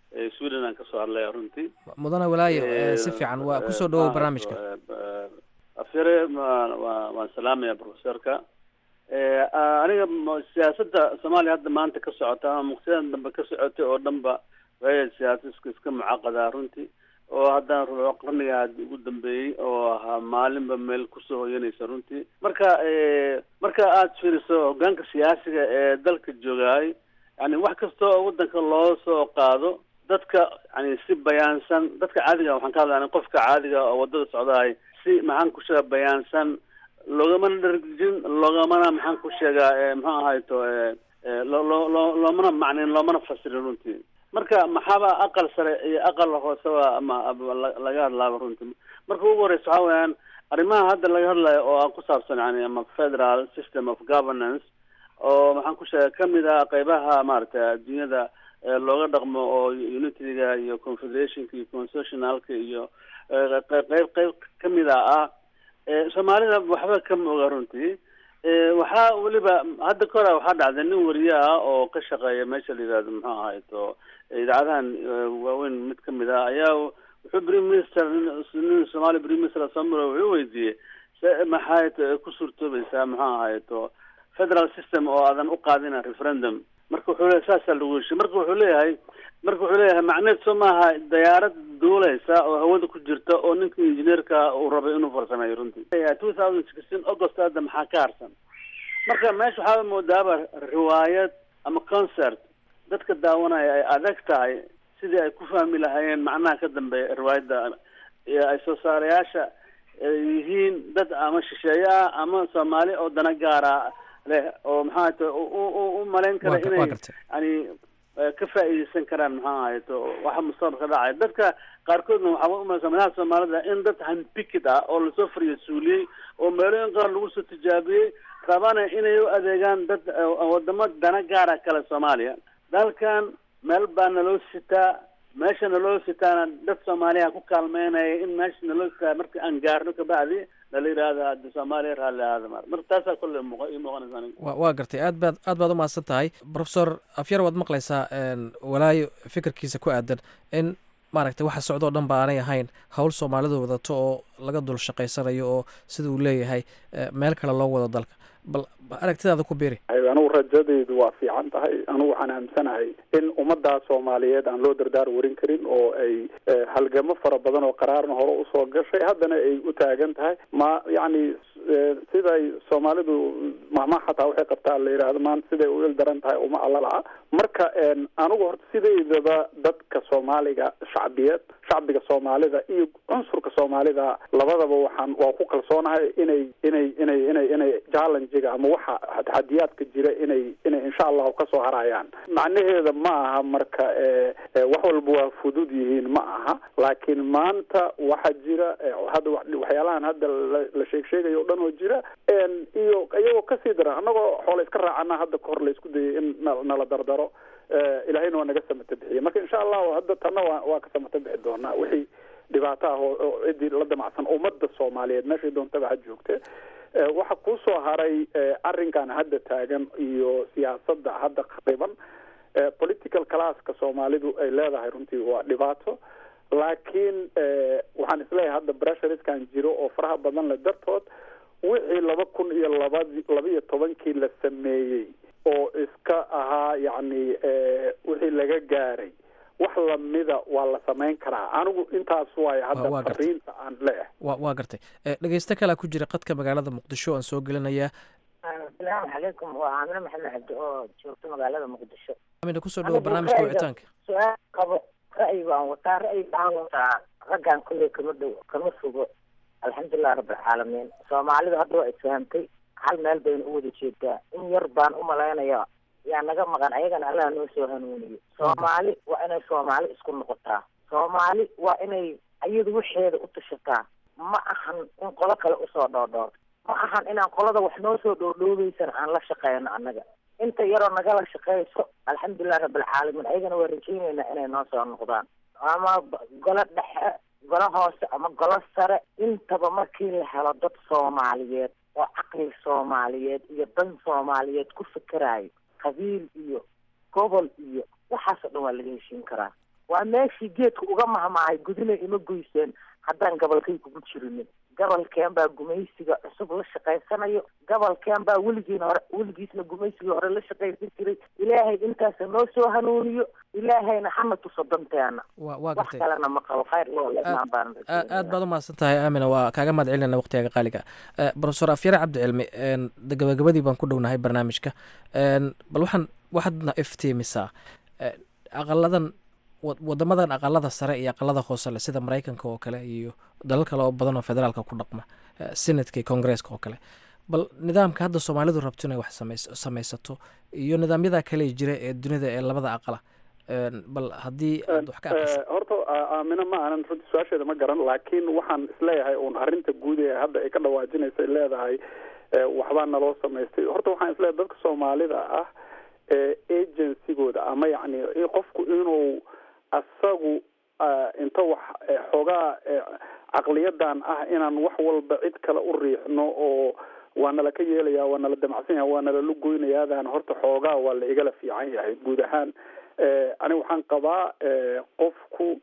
sweden aan kasoo hadlaya runtii mudane walaayo si fiican waa kusoo dhawow barnaamijka afyare wa waan salaamaya professorka aniga siyaasadda soomaaliya hadda maanta ka socota ama muqtiyada dambe ka socotay oo dhan ba waaya siyaasa iska iska mucaqada runtii oo haddana qarniga ugu dambeeyey oo ahaa maalinba meel kusoo hoyanaysa runtii marka marka aada fiiriso hogaanka siyaasiga ee dalka joogaay yani wax kasta oo wadanka loo soo qaado dadka yani si bayaansan dadka caadiga waxaan ka hadlaya qofka caadiga oo wadada socdahay si maxaan ku sheega bayaansan loogamana dharjin loogamana maxaan ku sheegaa muxuu ahayto loo loo loo loomana macnin loomana fasirin runtii marka maxaaba aqal sare iyo aqal hooseba ama laga hadlaaba runtii marka ugu horeysa waxaa weeyaan arrimaha hadda laga hadlayo oo aan ku saabsan yani ama federal system of governance oo maxaan ku sheega kamid ah qeybaha maaragtay adduunyada looga dhaqmo oo unityga iyo confederationka iyo constitutionalka iyo qeyb qeyb kamid a ah soomaalida waxba kama oga runtii waxaa weliba hadda kahora waxaa dhacday nin wariye ah oo ka shaqeeya meesha la yihahdo muxuu ahayto idaacadahan waaweyn mid kamid ah ayaa wuxuu prime minister nin somaali prime minister samro wuxuu weydiiyey se maxay ku suurtoobaysaa muxuu ahayto federal system oo aadan u qaadina referendum marka wuxuu leeyahay saasaa lagu heshiy marka wuxuu leeyahay marka wuxuu leeyahay macneed soo maaha dayaarad duuleysa oo hawada ku jirta oo ninka injineerka uu rabay inuu farsameeyo runtii two thousand sixteen august hadda maxaa ka harsan marka meesha waxaa moodaaba riwaayad ama concert dadka daawanaya ay adag tahay sidii ay ku fahmi lahaayeen macnaha ka dambeeya riwaayadda ay soo saarayaasha yihiin dad ama shisheeye ah ama soomaali oo dana gaara leh oo maxaa ta u malayn kara inay yani ka faa'iideysan karaan maxaa ahayto waxa mustaqbalka dhacaya dadka qaarkoodna waxaa umaysa madaxa soomaalida in dad handpicked ah oo lasoo fariyo suuliyey oo meelooyin qaar lagu soo tijaabiyey rabana inay u adeegaan dad wadamo dana gaara kale soomaaliya dalkan meel baa naloo sitaa meesha naloo sitaana dad soomaaliya ku kaalmeynaya in meesha naloo sitaa marka aan gaarno kabacdi nala yidhaahdo hadda soomaaliya raalli ahaada mar marka taasaa kolle muuq ii muuqanaysa aniga wa waa gartay aad baad aad baad umahadsan tahay professor afyar waad maqlaysaa walaayo fikirkiisa ku aadan in maaragtay waxa socdo o dhan ba aanay ahayn howl soomaalidu wadato oo laga dul shaqaysanayo oo sida uu leeyahay meel kale loo wado dalka bal aragtidaada ku biri anugu rajadeydu waa fiican tahay anugu waxaan aamsanahay in ummaddaa soomaaliyeed aan loo dardaar warin karin oo ay halgamo fara badan oo qaraarna hore usoo gashay haddana ay u taagan tahay ma yacni siday soomaalidu mahmaa xataa waxay qabtaa la yidhaahdo maanta siday u il daran tahay uma allalaca marka anigu horta sideydaba dadka soomaaliga shacbiyeed shacbiga soomaalida iyo cunsurka soomaalida labadaba waxaan waa ku kalsoonahay inay inay inay inay inay challengiga ama waxa taxadiyaadka jira inay inay insha allahu kasoo harayaan macnaheeda ma aha marka wax walba waa fudud yihiin ma aha laakiin maanta waxaa jira hadda waxyaalahan hadda la sheeg sheegayo o dhan oo jira iyo iyagoo kasii daran annagoo xoola iska raacana hadda kahor la isku dayay in nala dardaro ilahayna waa naga samata bixiya marka insha allahu hadda tanna waa waa ka samata bixi doonaa wixii dhibaato ah oo ciddii la damacsan ummadda soomaaliyeed meeshay doontaba ha joogte waxa kusoo haray arrinkan hadda taagan iyo siyaasadda hadda qariban political classka soomaalidu ay leedahay runtii waa dhibaato laakiin waxaan isleeyahay hadda bressuriskan jiro oo faraha badan le dartood wixii laba kun iyo labadi laba iyo tobankii la sameeyey oo iska ahaa yacni wixii laga gaaray wax lamida waa la samayn karaa anigu intaas waay hadda fariinta aan leeyahay wa waa gartay dhegeysto kalea ku jira qadka magaalada muqdisho aan soo gelinayaa asalaamu calaykum waa aamine maxamed cabdi oo joogto magaalada muqdisho amina kusoo dhawo barnaamijka wicitaanka su-aal qabo ra'yiga aan wataa ra'yiga aan wataa raggan kulley kama dhow kama fogo alxamdulilah rabbilcaalamiin soomaalidu hadda waa isfahamtay hal meel bayna u wada jeedaa in yar baan umalaynaya yaa naga maqan ayagana allah noo soo hanuuniyo soomaali waa inay soomaali isku noqotaa soomaali waa inay iyadu waxeeda u tashataa ma ahan in qolo kale usoo dhoodhoor ma ahan inaan qolada wax noo soo dhoodhoobeysan aan la shaqeyno annaga inta yaroo nagala shaqeyso alxamdulilah rabbilcaalamiin ayagana waa rajeyneynaa inay noo soo noqdaan ama golo dhexe golo hoose ama golo sare intaba markii la helo dad soomaaliyeed oo caqli soomaaliyeed iyo dan soomaaliyeed ku fikerayo qabiil iyo gobol iyo waxaasoo dhan waa laga heshiin karaa waa meeshii geedka uga mahmaahay gudina ima goyseen haddaan gabalkay kugu jirinin gabalkeen baa gumaysiga cusub la shaqaysanayo gabalkeen baa weligiina hore weligiisna gumaysigii hore la shaqaysan jiray ilaahay intaasa noo soo hanuuniyo ilaahayna hana tuso danteena wa waa wax gartay kalena ma qabo khayr iyo lemaan baan aad aad baad u mahadsan tahay aamina waa kaaga mahad celinayna waqtigaaga qaaliga Eh, profesor afyare cabdicilmi een, de- gabagabadii baan ku dhownahay barnaamijka Een, bal waxaan waxaadna iftiimisaa eh, aqaladan wad- wadamadan aqalada sare iyo aqalada hoose leh sida maraykanka oo kale iyo dalal kale oo badan oo federaalka ku dhaqma eh, senatka iyo congresska oo kale bal nidaamka hadda soomaalidu rabto inay wax samays- samaysato iyo nidaamyada kale jira ee dunida ee labada aqala Een, bal haddii aad wax ka aqrisid Eh, horta a- aamina ma aanan runtii su-aasheeda ma garan laakiin waxaan isleeyahay uun arrinta guud ee hadda ay ka dhawaajinaysa ay leedahay eh, waxbaa naloo samaystay horta waxaan isleeyahay dadka soomaalida ah ee agencygooda ama yacni i- qofku inuu asagu ah, inta wax eh, xoogaa eh, caqliyadan ah inaan wax walba cid kale u riixno oo waa nala ka yeelaya waa nala damacsan yahay waa nala lugoynayaadaan horta xoogaa waa la igala fiican yahay guud ahaan Eh, aniga waxaan qabaa eh, qofku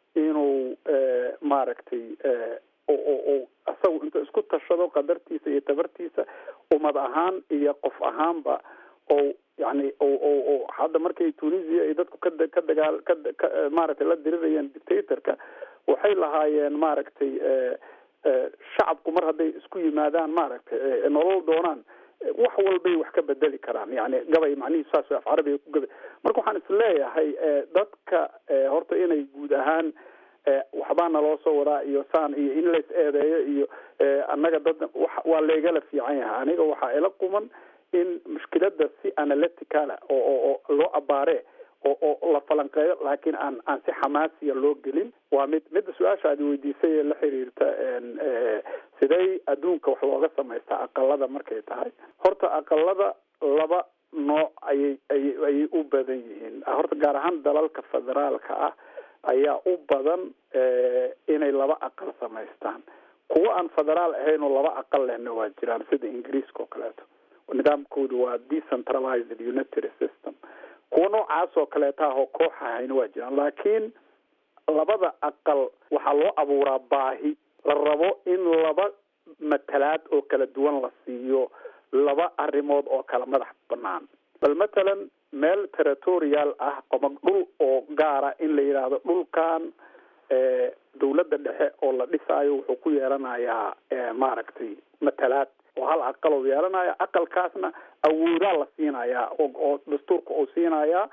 inuu eh, maaragtay eh, oo oo oo asagu inta isku tashado qadartiisa iyo tabartiisa ummad ahaan iyo qof ahaanba oo yani oo oo oo hadda markay tunisia ay dadku ka da- ka dagaal ka da- ka eh, maaragtay la dirirayeen dictatorka waxay lahaayeen maaragtay eh, eh, shacabku mar hadday isku yimaadaan maaragtay eh, nolol doonaan wax walbay wax ka bedeli karaan yani gabay macnihiisu saas af carabiga ku gabay marka waxaan isleeyahay eh, dadka eh, horta inay guud ahaan eh, waxbaa naloo soo wadaa iyo saan iyo in lays eedeeyo iyo eh, annaga dad wax waa laygala fiican yahay aniga waxaa ila quman in mushkilada si analyticala oo oo oo loo abaare oo oo la falanqeeyo laakiin aan aan si xamaasiya loo gelin waa mid midda su-aasha aad weydiisay ee la xiriirta en, eh, sidee adduunka wax looga samaystaa aqalada markay tahay horta aqalada laba nooc ayay ayay ayay u badan yihiin horta gaar ahaan dalalka federaalka ah ayaa u badan eh, inay laba aqal samaystaan kuwo aan federaal ahayn oo laba aqal lehna waa jiraan sida ingiriiska oo kaleeto nidaamkoodu waa decentralized unitary system kuwo noocaas oo kaleeta ah oo koox ahayna waa jiraan laakiin labada aqal waxaa loo abuuraa baahi la rabo in laba matalaad oo kala duwan la siiyo laba arrimood oo kala madax banaan bal matalan meel territorial ah ama dhul oo gaara in la yidhaahdo dhulkan eh, dawladda dhexe oo la dhisaayo wuxuu ku yeelanayaa eh, maaragtay matalaad oo hal aqal oo yeelanaya aqalkaasna awoodaa la siinayaa oo oo dastuurka uu siinayaa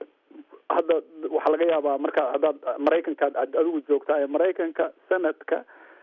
hadda waxaa laga yaabaa markaa haddaad maraykanka aad adigu joogtaa ee maraykanka sanadka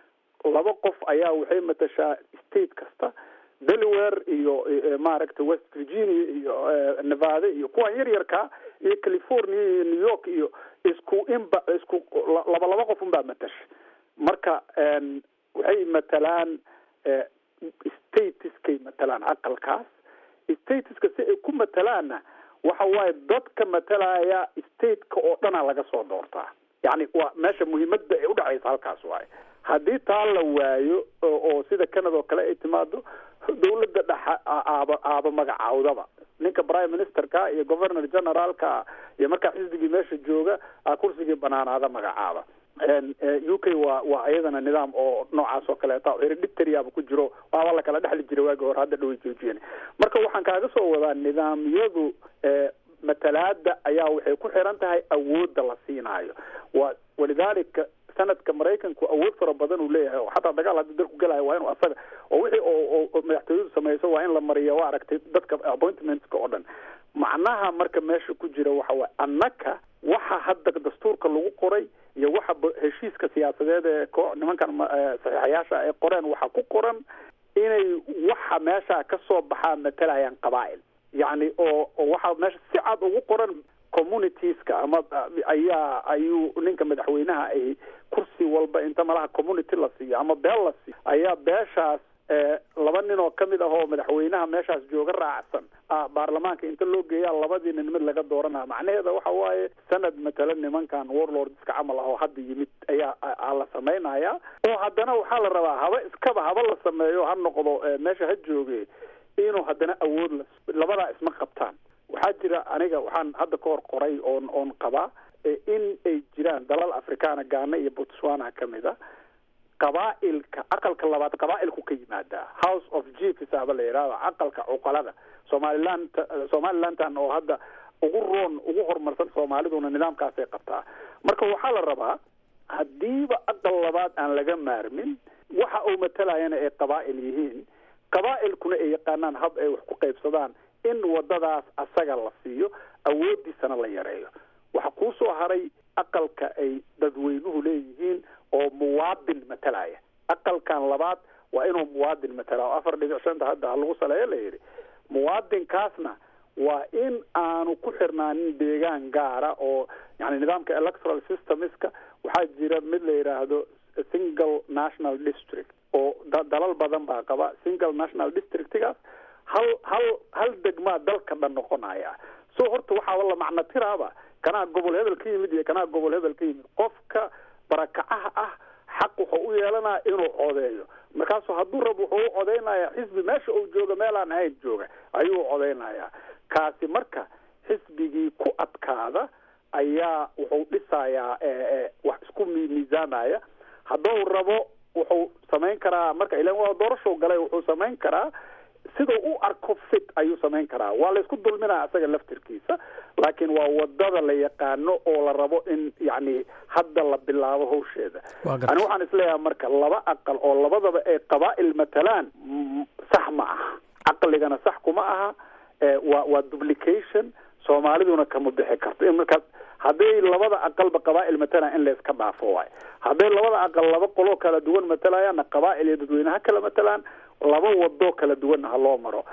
laba qof ayaa waxay matashaa state kasta delaware iyo eh, maaragtay west virginia iyo eh, nevada iyo kuwan yar yarka iyo california iyo new york iyo isku inba isku la- laba laba qof unbaa matasha marka en, waxay matalaan eh, statiskay matalaan aqalkaas statiska si ay ku matalaanna waxa waaye dadka matalaya stateka oo dhana laga soo doortaa yani waa meesha muhiimada ay udhacaysa halkaas waaye haddii taa la waayo oo oo sida canada oo kale ay timaado dawladda dhexa aaba aaba magacaawdaba ninka prime ministerka iyo governor generaalka iyo markaa xisbigii meesha jooga a kursigii banaanaada magacaaba En, eh, u k waa waa iyadana nidaam oo noocaas oo kaleeta hereditariaba ku jiro waaba la kala dhexli jiray waagi hore hadda dhaway joojiyeen marka waxaan kaaga soo wadaa nidaamyadu eh, matalaada ayaa waxay ku xiran tahay awoodda la siinaayo wa walidaalika sanadka maraykanku awood fara badan uu leeyahay oo xataa dagaal haddii dalku gelayo waa inuu asaga oo wixii oo oo- oo madaxtooyadu samayso waa in la mariyo waa aragtay dadka appointmentska oo dhan macnaha marka meesha ku jira waxa waye annaka waxa hadda dastuurka lagu qoray iyo waxa ba- heshiiska siyaasadeed ee ko nimankan ma- eh, saxiixayaasha ay qoreen waxaa ku qoran inay waxa meesha ka soo baxaa matalayaan qabaa'il yacni oo oo waxaa meesha si cad ugu qoran communitieska ama ayaa ayuu ninka madaxweynaha ay kursi walba inta malaha community la siiyo ama beel la siiyo ayaa beeshaas eh, laba nin oo kamid ah oo madaxweynaha meeshaas jooga raacsan ah baarlamaanka inta loo geeyaa labadii nin mid laga dooranaya macnaheeda waxa waaye sanad matala nimankan warlordska camal ah oo hadda yimid ayaa a- a la samaynaya oo haddana waxaa la rabaa haba iskaba haba la sameeyo ha noqdo eh, meesha ha jooge inuu haddana awood la labadaa isma qabtaan waxaa jira aniga waxaan hadda ka hor qoray oon oon qabaa in ay jiraan dalal afrikaana gaana iyo botswana ka mid a qabaa'ilka aqalka labaad qabaa'ilku ka yimaadaa house of chiefs aba la yidhahdo aqalka cuqalada somaliland somalilandan oo hadda ugu roon ugu horumarsan soomaaliduna nidaamkaasay qabtaa marka waxaa la rabaa haddiiba aqal labaad aan laga maarmin waxa uu matalayana ay qabaa'il yihiin qabaa'ilkuna ay yaqaanaan hab ay wax ku qaybsadaan in wadadaas asaga la siiyo awoodiisana la yareeyo waxa kuu soo haray aqalka ay dadweynuhu leeyihiin oo muwaadin matalaya aqalkan labaad waa inuu muwaadin matala oo afar dhibic shanta hadda ha lagu saleeyo la yidhi muwaadinkaasna waa in aanu ku xirnaanin deegaan gaara oo yani nidaamka electoral systemska waxaa jira mid la yidhaahdo single national district oo dalal badan baa qaba single national districtgaas hal hal hal degmaa dalka dhan noqonaya so horta waxaaba la macno tiraaba kanaa gobol hebel ka yimid iyo kanaa gobol hebel ka yimid qofka barakacaha ah xaq wuxuu u yeelanaya inuu codeeyo markaasu hadduu rab wuxuu u codeynaya xisbi meesha uu jooga meelaan ahayn jooga ayuu u codeynaya kaasi marka xisbigii ku adkaada ayaa wuxuu dhisayaa wax isku miisaamaya hadduu rabo wuxuu samayn karaa marka ilan waa doorashow galay wuxuu samayn karaa sidau u arko fit ayuu samayn karaa waa laysku dulminaya isaga laftirkiisa laakiin waa wadada la yaqaano oo la rabo in yani hadda la bilaabo hawsheeda ani waxaan isleeyahay marka laba aqal oo labadaba ay qabaa'il matalaan sax ma aha caqligana sax kuma aha waa waa duplication soomaaliduna kama bixi karto in markaa hadday labada aqalba qabaa'il matalaan in layska dhaafo waay hadday labada aqal laba qoloo kala duwan matalayaanna qabaa'il iyo dadweyne ha kala matalaan laba wado kala duwanna ha loo maro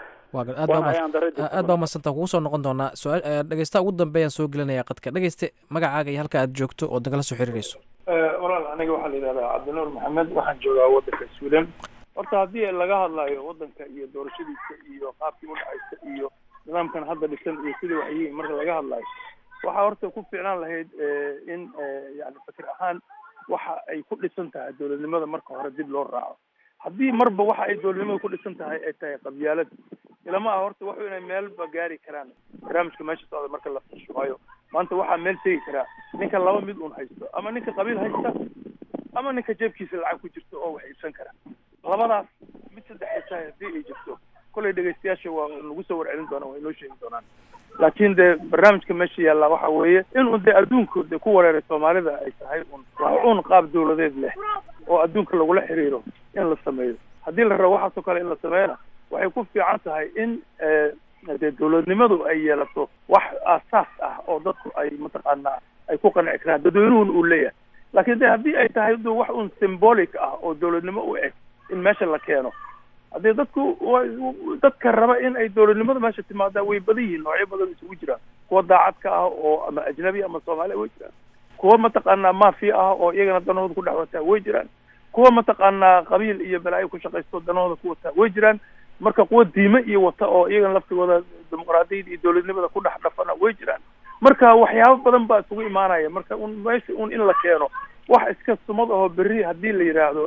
aad baa umadsanta kugu soo noqon doonaa dhegeystaha ugu dambeeyaan soo gelinaya qadka dhegeyste magacaaga iyo halka aad joogto ood nagala soo xiriirayso walaal aniga waxaa la yidhahdaa cabdinuur maxamed waxaan joogaa wadanka suudan horta haddii laga hadlayo wadanka iyo doorashadiisa iyo qaabkii udhexaysa iyo nidaamkan hadda dhisan iyo sidai wax yihiin marka laga hadlayo waxaa horta ku fiicnaan lahayd in yani fakir ahaan waxa ay ku dhisan tahay dowladnimada marka hore dib loo raaco haddii marba waxa ay dowladnimada ku dhisan tahay ay tahay qabyaalad ilama ah horta waxu inay meelba gaari karaan barnaamijka meesha socda marka la fiisho waayo maanta waxaa meel tegi karaa ninka laba mid un haysto ama ninka qabiil haysta ama ninka jeebkiisa lacag ku jirto oo wax iibsan kara labadaas mid saddexaysa haddii ay jirto kollay dhegaystayaasha waa nagu soo warcelin doonaan waa inoo sheegi doonaan laakiin dee barnaamijka meesha yaallaa waxa weeye inuu dee adduunku dee ku wareeray soomaalida ay tahay un wax un qaab dawladeed leh oo adduunka lagula xiriiro in la sameeyo haddii la rabo waxaasoo kale in la sameeyana waxay ku fiican tahay in dee dawladnimadu ay yeelato wax aasaas ah oo dadku ay mataqaanaa ay ku qanci karaan dadweynuhuna uu leeyahay laakiin de haddii ay tahay d wax un symbolic ah oo dawladnimo u eg in meesha la keeno haddii dadku dadka raba in ay dawladnimada meesha timaadaa way badan yihiin noocyo badan isugu jiraan kuwa daacad ka ah oo ama ajnabi ama soomaaliya way jiraan kuwa mataqaanaa mafia ah oo iyagana danahooda ku dhex wataa way jiraan kuwa mataqaanaa qabiil iyo balaayo ku shaqaysto danahooda ku wataa way jiraan marka kuwa diime iyo wata oo iyagana laftigooda dimuqraadiyada iyo dawladnimada ku dhex dhafana way jiraan marka waxyaabo badan baa isugu imaanaya marka un meesha un in la keeno wax iska sumad ahoo berri haddii la yidhaahdo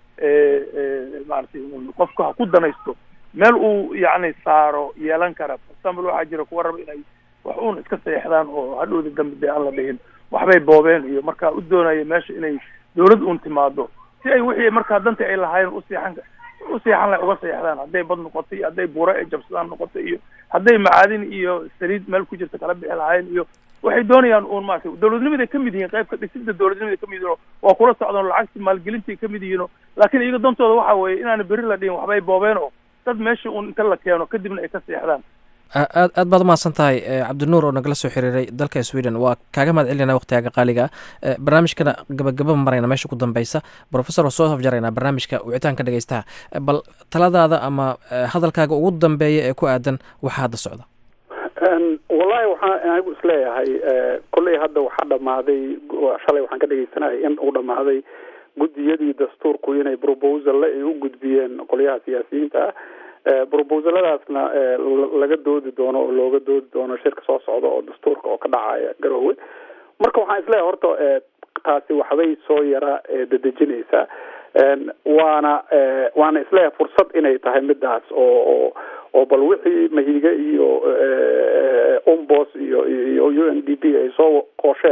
maaragtay qofku ha ku danaysto meel uu yacni saaro yeelan kara for example waxaa jira kuwa raba inay wax uun iska seexdaan oo hadhowda dambe dee aan la dhihin waxbay boobeen iyo marka u doonaya meesha inay dawlad uun timaado si ay wixii markaa danta ay lahaayeen useexan u seexan lahay uga seexdaan hadday bad noqoto iyo hadday buura ay jabsadaan noqoto iyo hadday macaadin iyo saliid meel ku jirta kala bixi lahaayeen iyo waxay doonayaan uun maaragtay dawladnimaday ka mid yihiin qaybka dhisidda dawladnimaday ka mid yihiin waa kula socdaan lacagti maalgelintay ka mid yihiin laakiin iyaga dantooda waxa weeye inaana berri la dhihin waxbay boobeen oo dad meesha uun inta la keeno kadibna ay ka seexdaan aad aad baad umahadsan tahay cabdinuur oo nagala soo xiriiray dalka sweden waa kaaga mahad celinaa waqtigaaga qaaliga ah barnaamijkana gabagaba marayna meesha ku dambeysa professor waa soo hafjaraynaa barnaamijka wicitaanka dhegeystaha bal taladaada ama hadalkaaga ugu dambeeya ee ku aadan waxa hadda socda wallahi waxaan anigu isleeyahay kolley hadda waxaa dhamaaday shalay waxaan ka dhegeysanayay in uu dhamaaday guddiyadii dastuurku inay proposal ay u gudbiyeen qolyaha siyaasiyiinta ah proposaladaasna laga doodi doono oo looga doodi doono shirka soo socda oo dastuurka oo ka dhacaya garoowe marka waxaan isleeyahay horta taasi waxbay soo yara dedejinaysaa waana waana isleeyahay fursad inay tahay midaas oo oo oo bal wixii mahiga iyo umbos iyo iyo u n d p ay soo qoosheen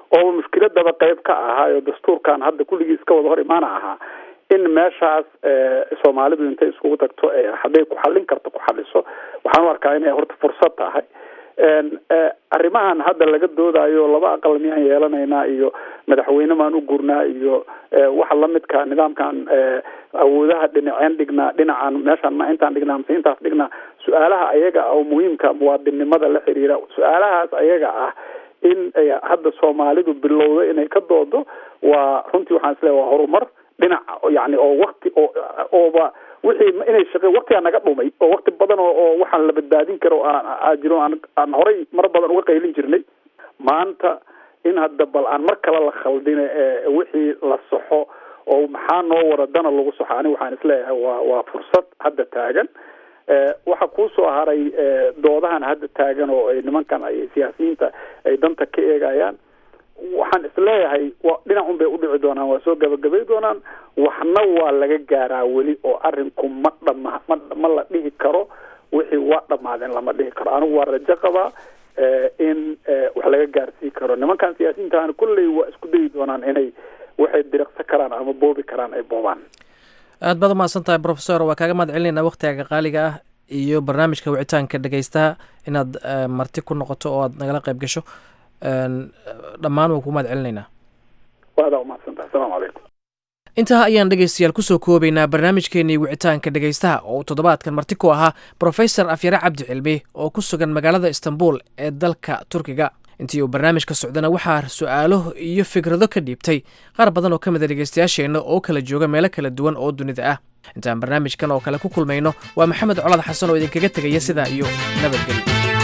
oo mushkiladaba qayb ka ahaa oo dastuurkan hadda kulligiis ka wada hor imaana ahaa in meeshaas soomaalidu intay iskugu tagto hadday ku xallin karto ku xalliso waxaan u arkaa inay horta fursad tahay arrimahan hadda laga doodayo laba aqal miyaan yeelanaynaa iyo madaxweyne maan u gurnaa iyo waxa lamidka nidaamkan awoodaha dhinaceen dhignaa dhinacan meeshaan ma intaan dhignaa mase intaas dhignaa su-aalaha ayaga ah oo muhiimka muwaadinnimada la xiriira su-aalahaas ayaga ah in hadda soomaalidu bilowda inay ka doodo waa runtii waxaan isleeyahay waa horumar dhinac yani oo wakti oo ooba wixii inay shaqe waktigaa naga dhumay oo wakti badan oo oo waxaan la badbaadin karo aa jiro aan aan horay mar badan uga qaylin jirnay maanta in hadda bal aan mar kale la khaldine wixii la saxo oo maxaa noo wara dana lagu saxo aniga waxaan isleeyahay waa waa fursad hadda taagan waxa kuusoo haray doodahan hadda taagan oo ay nimankan ay siyaasiyiinta ay danta ka eegayaan waxaan isleeyahay wa dhinacun bay udhici doonaan waa soo gabagabay doonaan waxna waa laga gaaraa weli oo arinku ma dhama ma ma la dhihi karo wixii waa dhamaadeen lama dhihi karo anigu waa rajo qabaa in wax laga gaarsii karo nimankan siyaasiyiintaana kulley waa isku dayi doonaan inay waxay diriqsan karaan ama boobi karaan ay boobaan aad baad umahadsan tahay professor waa kaaga mahad celinayna waktigaaga qaaliga ah iyo barnaamijka wicitaanka dhegeystaha inaad marti ku noqoto oo aad nagala qayb gasho dhammaan waan kuu mahad celinaynaa waadaa umahadsantaha asalaamu calaykum intaa ayaan dhegeystayaal kusoo koobaynaa barnaamijkeenii wicitaanka dhegeystaha oo uu toddobaadkan marti ku ahaa brofesor afyare cabdi cilmi oo ku sugan magaalada istanbul ee dalka turkiga intii uu barnaamijka socdana waxaa su-aalo iyo fikrado ka dhiibtay qaar badan oo ka mid a dhegeystayaasheenna oo kala jooga meelo kala duwan oo dunida ah intaan barnaamijkan oo kale ku kulmayno waa maxamed colaad xasan oo idinkaga tegaya sidaa iyo nabadgelyo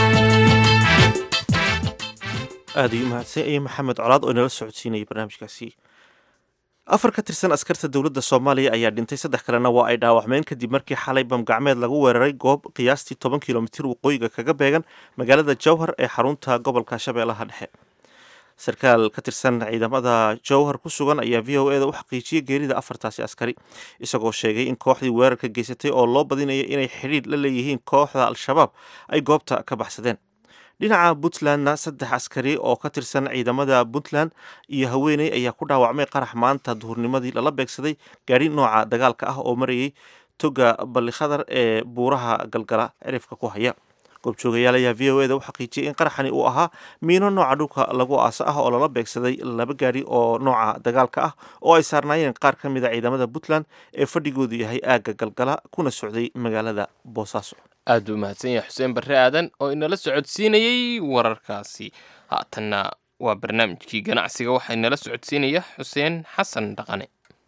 aad ayuu mahadsan ayay maxamed colaad oo inala socodsiinayay barnaamijkaasi afar ka tirsan askarta dowladda soomaaliya ayaa dhintay saddex kalena waa ay dhaawacmeen kadib markii xalay bamgacmeed lagu weeraray goob qiyaastii toban kilomitir waqooyiga kaga beegan magaalada jowhar ee xarunta gobolka shabeellaha dhexe sarkaal ka tirsan ciidamada jowhar ku sugan ayaa v o eda u xaqiijiyey geerida afartaasi askari isagoo sheegay in kooxdii weerarka geysatay oo loo badinaya inay xidhiidh la leeyihiin kooxda al-shabaab ay goobta ka baxsadeen dhinaca puntlandna saddex askari oo ka tirsan ciidamada puntland iyo haweeney ayaa ku dhaawacmay qarax maanta duhurnimadii lala beegsaday gaadhi nooca dagaalka ah oo marayay toga ballikhadar ee buuraha galgala cirifka ku haya goobjoogayaal ayaa v o eda u xaqiijiyay in qaraxani uu ahaa miino nooca dhulka lagu aasa ah oo lala beegsaday laba gaadhi oo nooca dagaalka ah oo ay saarnaayeen qaar ka mid a ciidamada puntland ee fadhigoodu yahay aagga galgala kuna socday magaalada boosaaso aad buu mahadsan yahay xuseen barre aadan oo inala socodsiinayey wararkaasi haatanna waa barnaamijkii ganacsiga waxaa inala socodsiinaya xuseen xasan dhaqane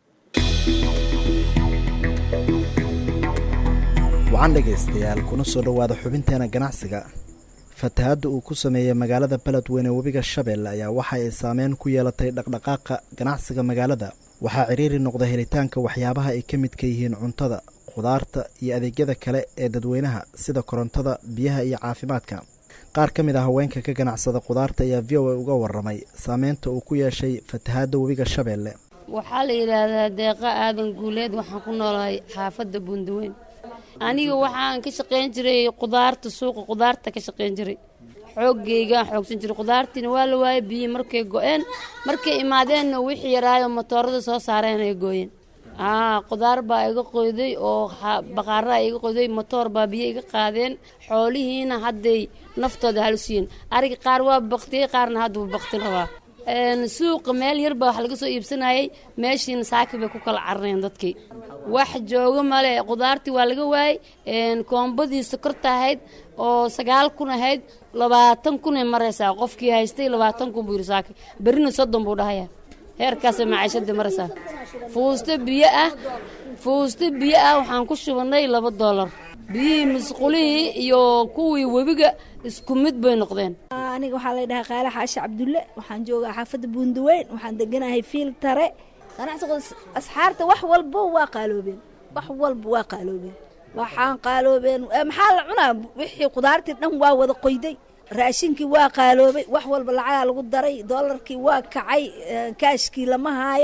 wacan dhegaystayaal kuna soo dhowaada xubinteena ganacsiga fatahadda uu ku sameeyey magaalada beledweyne webiga shabeelle ayaa waxa ay saameyn ku yeelatay dhaqdhaqaaqa ganacsiga magaalada waxaa cidhiiri noqda helitaanka waxyaabaha ay ka midka yihiin cuntada khudaarta iyo adeegyada kale ee dadweynaha sida korontada biyaha iyo caafimaadka qaar ka mid ah haweenka ka ganacsada khudaarta ayaa v o a uga waramay saameynta uu ku yeeshay fatahaadda webiga shabeelle waxaa la yidhaahdaa deeqa aadan guuleed waxaan ku noolahay xaafadda buundaweyn aniga waxaan ka shaqayn jiray khudaarta suuqa khudaarta ka shaqayn jiray xooggeygaan xoogsan jiray khudaartiina waa la waayay biyii markay go-een markay imaadeenna wixii yaraayo matoorada soo saareen ay gooyeen aa khudaar baa iga qoyday oo baqaaraa iga qoyday matoor baa biyo iga qaadeen xoolihiina hadday naftooda halusiiyeen ariga qaar waa baktiyey qaarna hadda wuu baktin rabaa suuqa meel yar baa wax laga soo iibsanayay meeshiina saaki bay ku kala carareen dadkii wax joogo male khudaartii waa laga waayey koombadii sokorta ahayd oo sagaal kun ahayd labaatan kunay maraysaa qofkii haystay labaatan kun buu yidhi saaki berrina soddon buu dhahaya heerkaasay maciishadii maraysaa fuusto biyo ah fuusto biyo ah waxaan ku shubannay laba doolar biyihii musqulihii iyo kuwii webiga isku mid bay noqdeen aniga waxaa la dhahaa qaala xaashi cabdulle waxaan joogaa xaafadda buundaweyn waxaan deganahay fiil tare ganacsiga asxaarta wax walba waa qaaloobeen wax walba waa qaaloobeen waxaan qaaloobeen maxaa la cunaa wixii khudaartii dhan waa wada qoyday raashinkii waa qaaloobay wax walba lacagaa lagu daray doolarkii waa kacay kaashkii lama haayo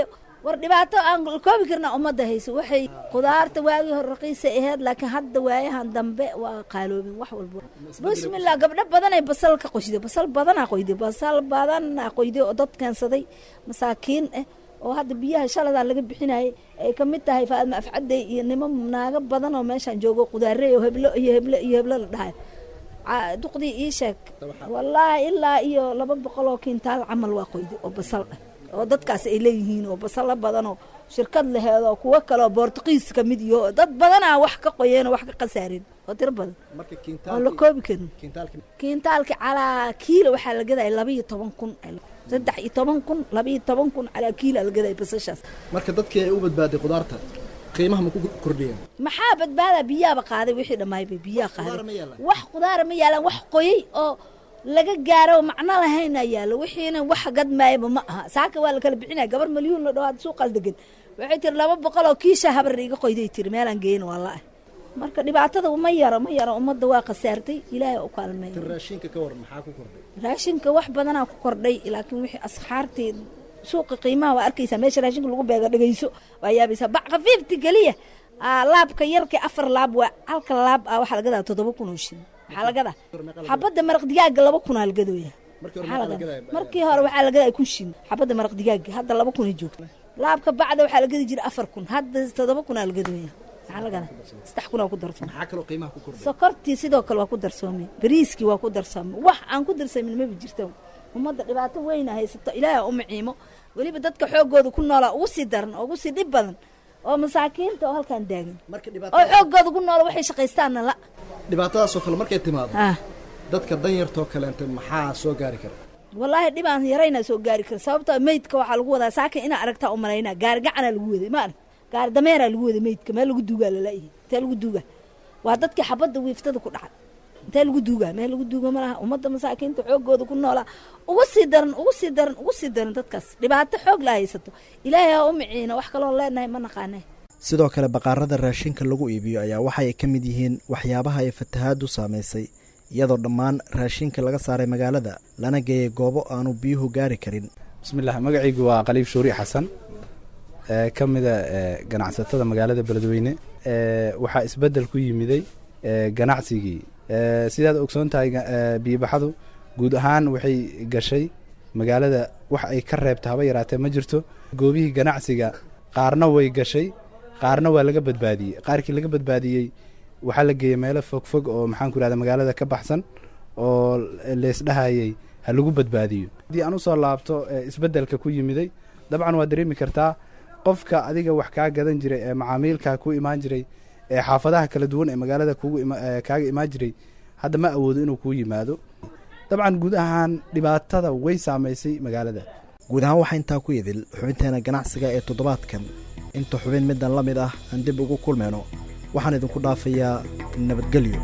war dhibaato aan koobi karna ummadda hayso waxay qudaarta waagii hore raqiisa ahayd laakiin hadda waayahan dambe waa qaaloobin wax walba bismillah gabdho badanay basal ka qoyday basal badanaa qoyday basal badanaa qoyday oo dad keensaday masaakiin ah oo hadda biyaha shaladaa laga bixinayay ay ka mid tahay faadma afcadey iyo nimo naago badan oo meeshaan joogo qudaarey oo heblo iyo heblo iyo heblo la dhahay duqdii ii sheeg wallaahi ilaa iyo laba boqol oo kintaal camal waa qoyday oo basal ah oo dadkaas ay leeyihiin oo basalo badanoo shirkad laheed oo kuwo kale oo boortuqiis ka mid iyo dad badanaa wax ka qoyeen oo wax ka khasaareen oo tiro badan oo la koobi karin kiintaalki calaa kiilo waxaa la gadaya laba iyo toban kun saddex iyo toban kun laba iyo toban kun calaa kiilo la gadaya basashaas marka dadkii ay u badbaaday qudaarta qiimaha ma ku kordhiyeen maxaa badbaada biyaaba qaaday wixii dhammaayba biyaa qaaday wax qudaara ma yaalaan wax qoyay oo laga gaaro macno lahayna yaallo wixiina wax gadmaayaba ma aha saaka waa la kala bixinaya gabar malyuun la dhawaad suuqaas degan waxay tiri laba boqol oo kiisha habar iga qoyday tiri meelaan geyn waa la-ah marka dhibaatada ma yaro ma yaro ummadda waa khasaartay ilaahay u kaalmeeya raashinka ka war maxaa ku kordhay raashinka wax badanaa ku kordhay laakiin wixii asxaartii suuqa qiimaha waa arkaysaa meesha raashinka lagu beega dhegayso waa yaabaysaa bac khafiifti keliya laabka yarka afar laab waa halka laab ah waxaa lagadaa toddoba kun oo shin maxaa lagadaa xabadda maraq digaaga laba kunaa lagadooya markii hore waxaa lagadaa kun shin xabadda maraq digaaga hadda laba kunay joogta laabka bacda waxaa lagadi jira afar kun hadda toddoba kunaa lagadooya maxaa lagada saddex kunaa ku darsoomay maxaa kaloo qiimaha ku kordhay sokortii sidoo kale waa ku darsoomay bariiskii waa ku darsoomay wax aan ku darsoomin maba jirto ummadda dhibaato weyna haysato ilaahay u maciimo weliba dadka xoogooda ku noolaa ugu sii daran oo ugu sii dhib badan oo masaakiinta oo halkaan daagan oo xoogooda ku noola waxay shaqaystaanna la dhibaatadaasoo kale markay timaado dadka danyartoo kaleente maxaa soo gaari kara wallaahi dhibaan yaraynaa soo gaari kara sababtoo meydka waxaa lagu wadaa saaka inaa aragtaa u malaynaa gaari gacanaa lagu waday ma arag gaari dameeraa lagu waday meydka meel lagu duugaa lalaayihi intee lagu duugaa waa dadkii xabadda wiiftada ku dhacay intee lagu duugaa meel lagu duuga malaha ummadda masaakiinta xoogooda ku noolaa ugu sii daran ugu sii daran ugu sii daran dadkaas dhibaato xoog la haysato ilaahay ha u miciina wax kaloo leenahay ma naqaanay sidoo kale baqaarada raashinka lagu iibiyo ayaa waxa ay ka mid yihiin waxyaabaha ay fatahaadu saamaysay iyadoo dhammaan raashinka laga saaray magaalada lana geeyay goobo aanu biyuhu gaari karin bismillaah magacaygu waa qaliib shuuri xasan ee ka mida ganacsatada magaalada beledweyne waxaa isbeddel ku yimiday ganacsigii sidaad ogsoon tahay biyobaxadu guud ahaan waxay gashay magaalada wax ay ka reebta haba yaraatee ma jirto goobihii ganacsiga qaarna way gashay qaarna waa laga badbaadiyey qaarkii laga badbaadiyey waxaa la geeyey meelo fogfog oo maxaanku irahda magaalada ka baxsan oo leesdhahayey ha lagu badbaadiyo haddii aan usoo laabto isbeddelka ku yimiday dabcan waa dareemi kartaa qofka adiga wax kaa gadan jiray ee macaamiilkaa ku imaan jiray ee xaafadaha kala duwan ee magaalada kaaga imaan jiray hadda ma awoodo inuu kuu yimaado dabcan guud ahaan dhibaatada way saamaysay magaalada guud ahaan waxaa intaa ku idil xubinteena ganacsiga ee toddobaadkan inta xubin middan la mid ah aan dib ugu kulmayno waxaan idinku dhaafayaa nabadgelyo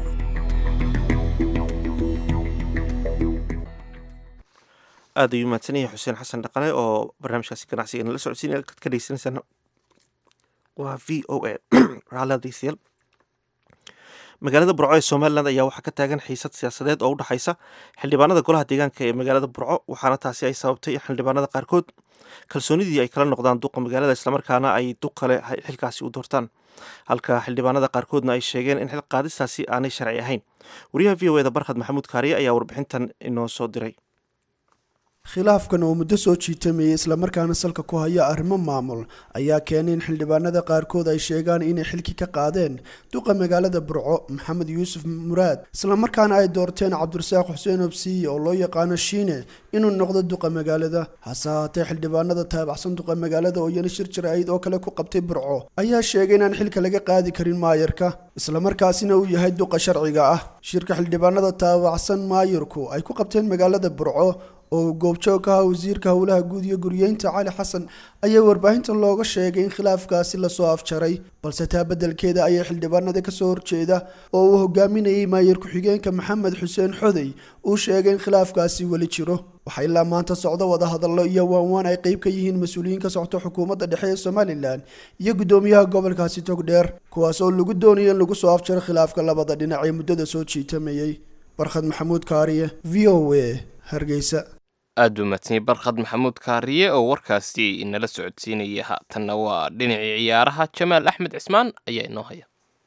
aad ayuu mahadsan yahay xuseen xasan dhaqane oo barnaamijkaasi ganacsiga nala socodsiinaya kad ka dhegeysanaysan waa v o a raaladaysyaal magaalada burco ee somalilan ayaa waxaa ka taagan xiisad siyaasadeed oo u dhexaysa xildhibaanada golaha deegaanka ee magaalada burco waxaana taasi ay sababtay in xildhibaanada qaarkood kalsoonidii ay kala noqdaan duqa magaalada islamarkaana ay duq kale xilkaasi u doortaan halka xildhibaanada qaarkoodna ay sheegeen in xil qaadistaasi aanay sharci ahayn wariyaha v o eda barkhad maxamuud kaariye ayaa warbixintan inoo soo diray khilaafkan oo muddo soo jiitamayay islamarkaana salka ku haya arrimo maamul ayaa keenay in xildhibaanada qaarkood ay sheegaan inay xilki ka qaadeen duqa magaalada burco maxamed yuusuf muraad islamarkaana ay doorteen cabdirasaaq xuseen obsiye oo loo yaqaano shiine inuu noqdo duqa magaalada hase haatee xildhibaanada taabacsan duqa magaalada oo iyana shir jaraa'id oo kale ku qabtay burco ayaa sheegay inaan xilka laga qaadi karin maayarka islamarkaasina uu yahay duqa sharciga ah shirka xildhibaanada taabacsan maayarku ay ku qabteen magaalada burco oo goobjoog ka ah wasiirka howlaha guud iyo guriyeynta cali xasan ayaa warbaahinta looga sheegay in khilaafkaasi lasoo afjaray balse taa beddelkeeda ayaa xildhibaanada kasoo horjeeda oo uu hogaaminayay maayar ku-xigeenka maxamed xuseen xodey uu sheegay in khilaafkaasi weli jiro waxaa ilaa maanta socdo wadahadallo iyo waanwaan ay qeyb ka yihiin mas-uuliyiin ka socto xukuumadda dhexe ee somalilan iyo guddoomiyaha gobolkaasi togdheer kuwaas oo lagu doonayo in lagu soo afjaro khilaafka labada dhinac ee muddada soo jiitamayay barkhad maxamuud kaariye v o a hargeysa aada u madsanyay barkhad maxamuud kaariye oo warkaasi inala socodsiinaya haatanna waa dhinacii ciyaaraha jamaal axmed cismaan ayaa inoo haya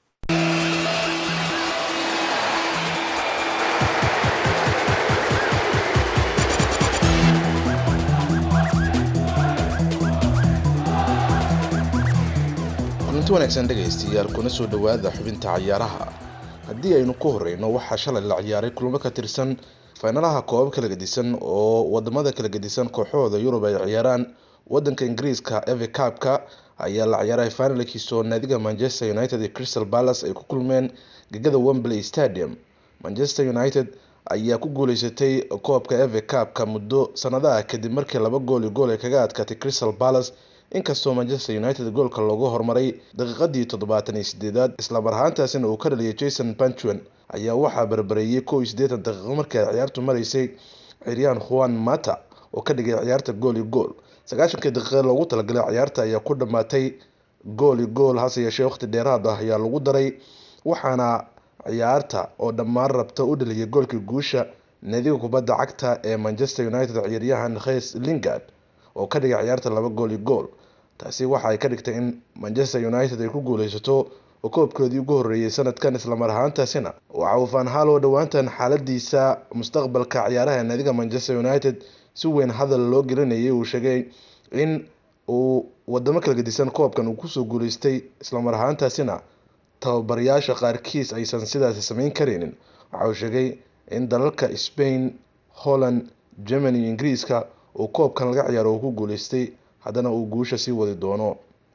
kulanti wanaagsan dhegaystayaal kuna soo dhowaada xubinta cayaaraha haddii aynu ku horeyno waxaa shalay la ciyaaray kulamo ka tirsan faynalaha koobab kala gedisan oo wadamada kala gedisan kooxahooda yurub ay ciyaaraan wadanka ingiriiska eve cabka ayaa la ciyaaray finalkiisoo naadiga manchester united iyo crystal palace ay ku kulmeen gegada wembley stadium manchester united ayaa ku guuleysatay koobka eve cabka muddo sanadaha kadib markii laba gool iyo gool ay kaga adkaatay crystal palace inkastoo manchester united goolka loogu hormaray daqiiqadii toddobaatan iyo sideedaad islamar ahaantaasina uu ka dhaliyay jason panchuen ayaa waxaa barbareeyay kow iyo siddeetan daqiiqo markii ay ciyaartu maraysay ciryaan juan mata oo ka dhigay ciyaarta gool iyo gool sagaashankii daqiiqa loogu talagalay ciyaarta ayaa ku dhammaatay gool iyo gool hase yeeshee waqti dheeraad ah ayaa lagu daray waxaana ciyaarta oo dhammaan rabta u dhaliyay goolkii guusha naadiga kubadda cagta ee manchester united ciyaaryahan khes lingard oo ka dhigay ciyaarta laba gool iyo gool taasi waxa ay ka dhigtay in manchester united ay ku guuleysato oo koobkoodii ugu horreeyay sanadkan islamar ahaantaasina waxa uu fanhalo dhowaantan xaaladiisa mustaqbalka ciyaaraha naadiga manchester united si weyn hadal loo gelinayay uu sheegay in uu wadamo kala gedisan koobkan uu kusoo guuleystay islamar ahaantaasina tababarayaasha qaarkiis aysan sidaasi sameyn karaynin waxa uu sheegay in dalalka spain holland germany iyo ingiriiska uu koobkan laga ciyaaro uu ku guuleystay haddana uu guusha sii wadi doono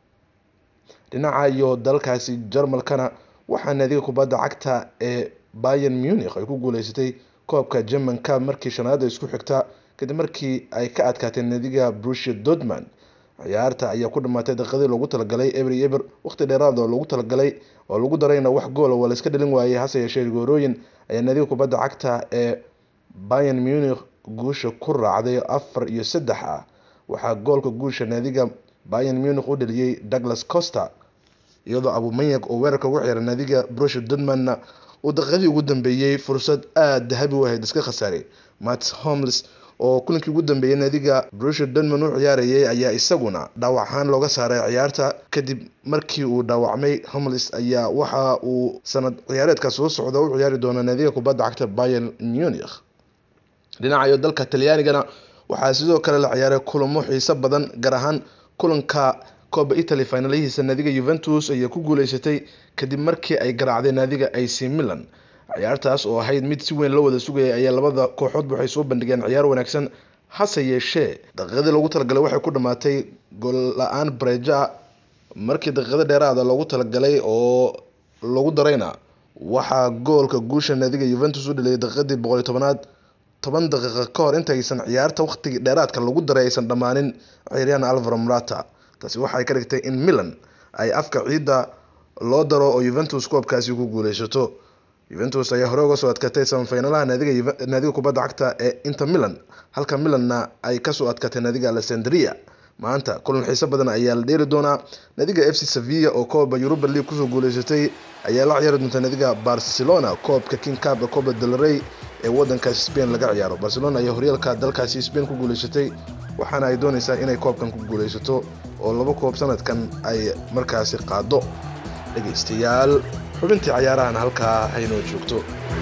dhinaca iyo dalkaasi jarmalkana waxaa naadiga kubadda cagta ee bayan munich ay ku guuleysatay koobka german cup markii shanaada isku xigta kadib markii ay ka adkaatay naadiga brusia dortman ciyaarta ayaa ku dhamaatay daqiiqadii loogu talagalay ebery eber waqti dheeraad oo loogu talagalay oo lagu darayna wax goola waa la iska dhalin waayay hase yeeshee goorooyin ayaa naadiga kubadda cagta ee bayan munich guusha ku raacday afar iyo saddex ah waxaa goolka guusha naadiga bayan munich u dhaliyey douglas coster iyadoo abumayag oo weerarka ugu ciyaara naadiga brusha dudmanna uu daqiiqadii ugu dambeeyey fursad aada dahabi u ahayd iska khasaaray mats homles oo kulankii ugu dambeeyay naadiga brusha dudman u ciyaarayay ayaa isaguna dhaawac ahaan looga saaray ciyaarta kadib markii uu dhaawacmay homles ayaa waxa uu sanad ciyaareedka soo socda u ciyaari doona naadiga kubadda cagta bayan munich dhinacayo dalka talyaanigana waxaa sidoo kale la ciyaaray kulamo xiiso badan gaar ahaan kulanka kooba italy finalihiisa naadiga yuventus ayaa ku guuleysatay kadib markii ay garaacday naadiga ac milan ciyaartaas oo ahayd mid si weyn loo wada sugayay ayaa labada kooxoodba waxay soo bandhigeen ciyaar wanaagsan hase yeeshee daqiiqadii loogu talagalay waxay ku dhamaatay gool la-aan bareja markii daqiiqada dheeraada loogu talagalay oo lagu darayna waxaa goolka guusha naadiga yuventus u dhaliyay daqiiqadii boqol iyo tobanaad toban daqiiqa ka hor intaysan ciyaarta waqtigii dheeraadka lagu daray aysan dhammaanin ciyaaryahan alvaro morata taasi waxay ka dhigtay in milan ay afka ciidda loo daro oo yuventus koobkaasi ku guuleysato yuventus ayaa hore uga soo adkatay samafinalaha naadiga naadiga kubadda cagta ee inter milan halka milanna ay kasoo adkatay naadiga alessandria maanta kulan xiiso badan ayaa la dheeri doonaa naadiga f c sevilla oo kooba europa league kusoo guuleysatay ayaa la ciyaari doonta naadiga barcelona koobka king cup ee coba del rey ee wadankaasi spain laga ciyaaro barcelona ayaa horyaalka dalkaasi spain ku guuleysatay waxaana ay dooneysaa inay koobkan ku guuleysato oo laba koob sanadkan ay markaasi qaado dhegeystayaal xubintii cayaarahan halkaa haynoo joogto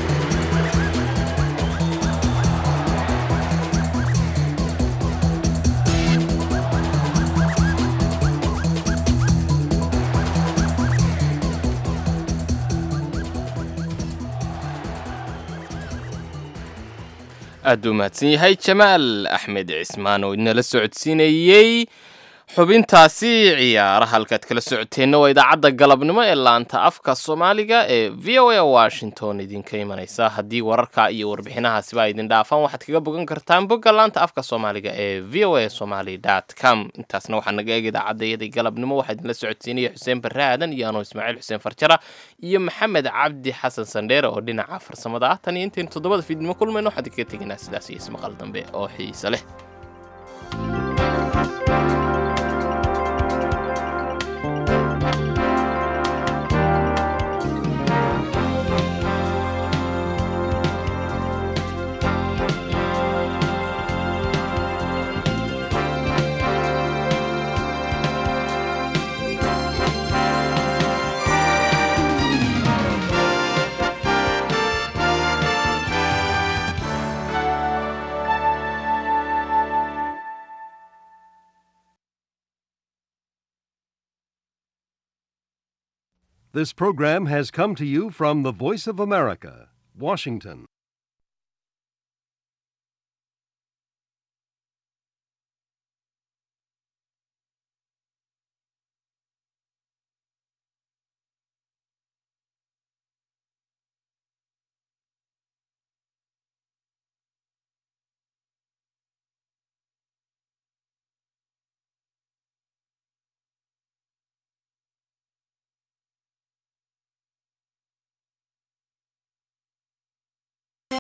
aada u mahadsan yahay jamaal axmed cismaan oo inala socodsiinayey xubintaasi ciyaara halkaad kala socoteenna waa idaacadda galabnimo ee laanta afka soomaaliga ee v o a washington idinka imanaysa haddii wararka iyo warbixinahaasiba idin dhaafaan waxaad kaga bogan kartaan bogga laanta afka soomaaliga ee v o a somaly com intaasna waxaa naga eeg idaacadda iyadii galabnimo waxaa idinla socodsiinaya xuseen barre aadan iyo anoo ismaaciil xuseen farjara iyo maxamed cabdi xasan sandheere oo dhinaca farsamada ah tan iyo intaynu toddobada fiidnimo kulmayno waxaan idinkaga tegaynaa sidaas iyo ismaqal dambe oo xiise leh This program has come to you from the Voice of America, Washington.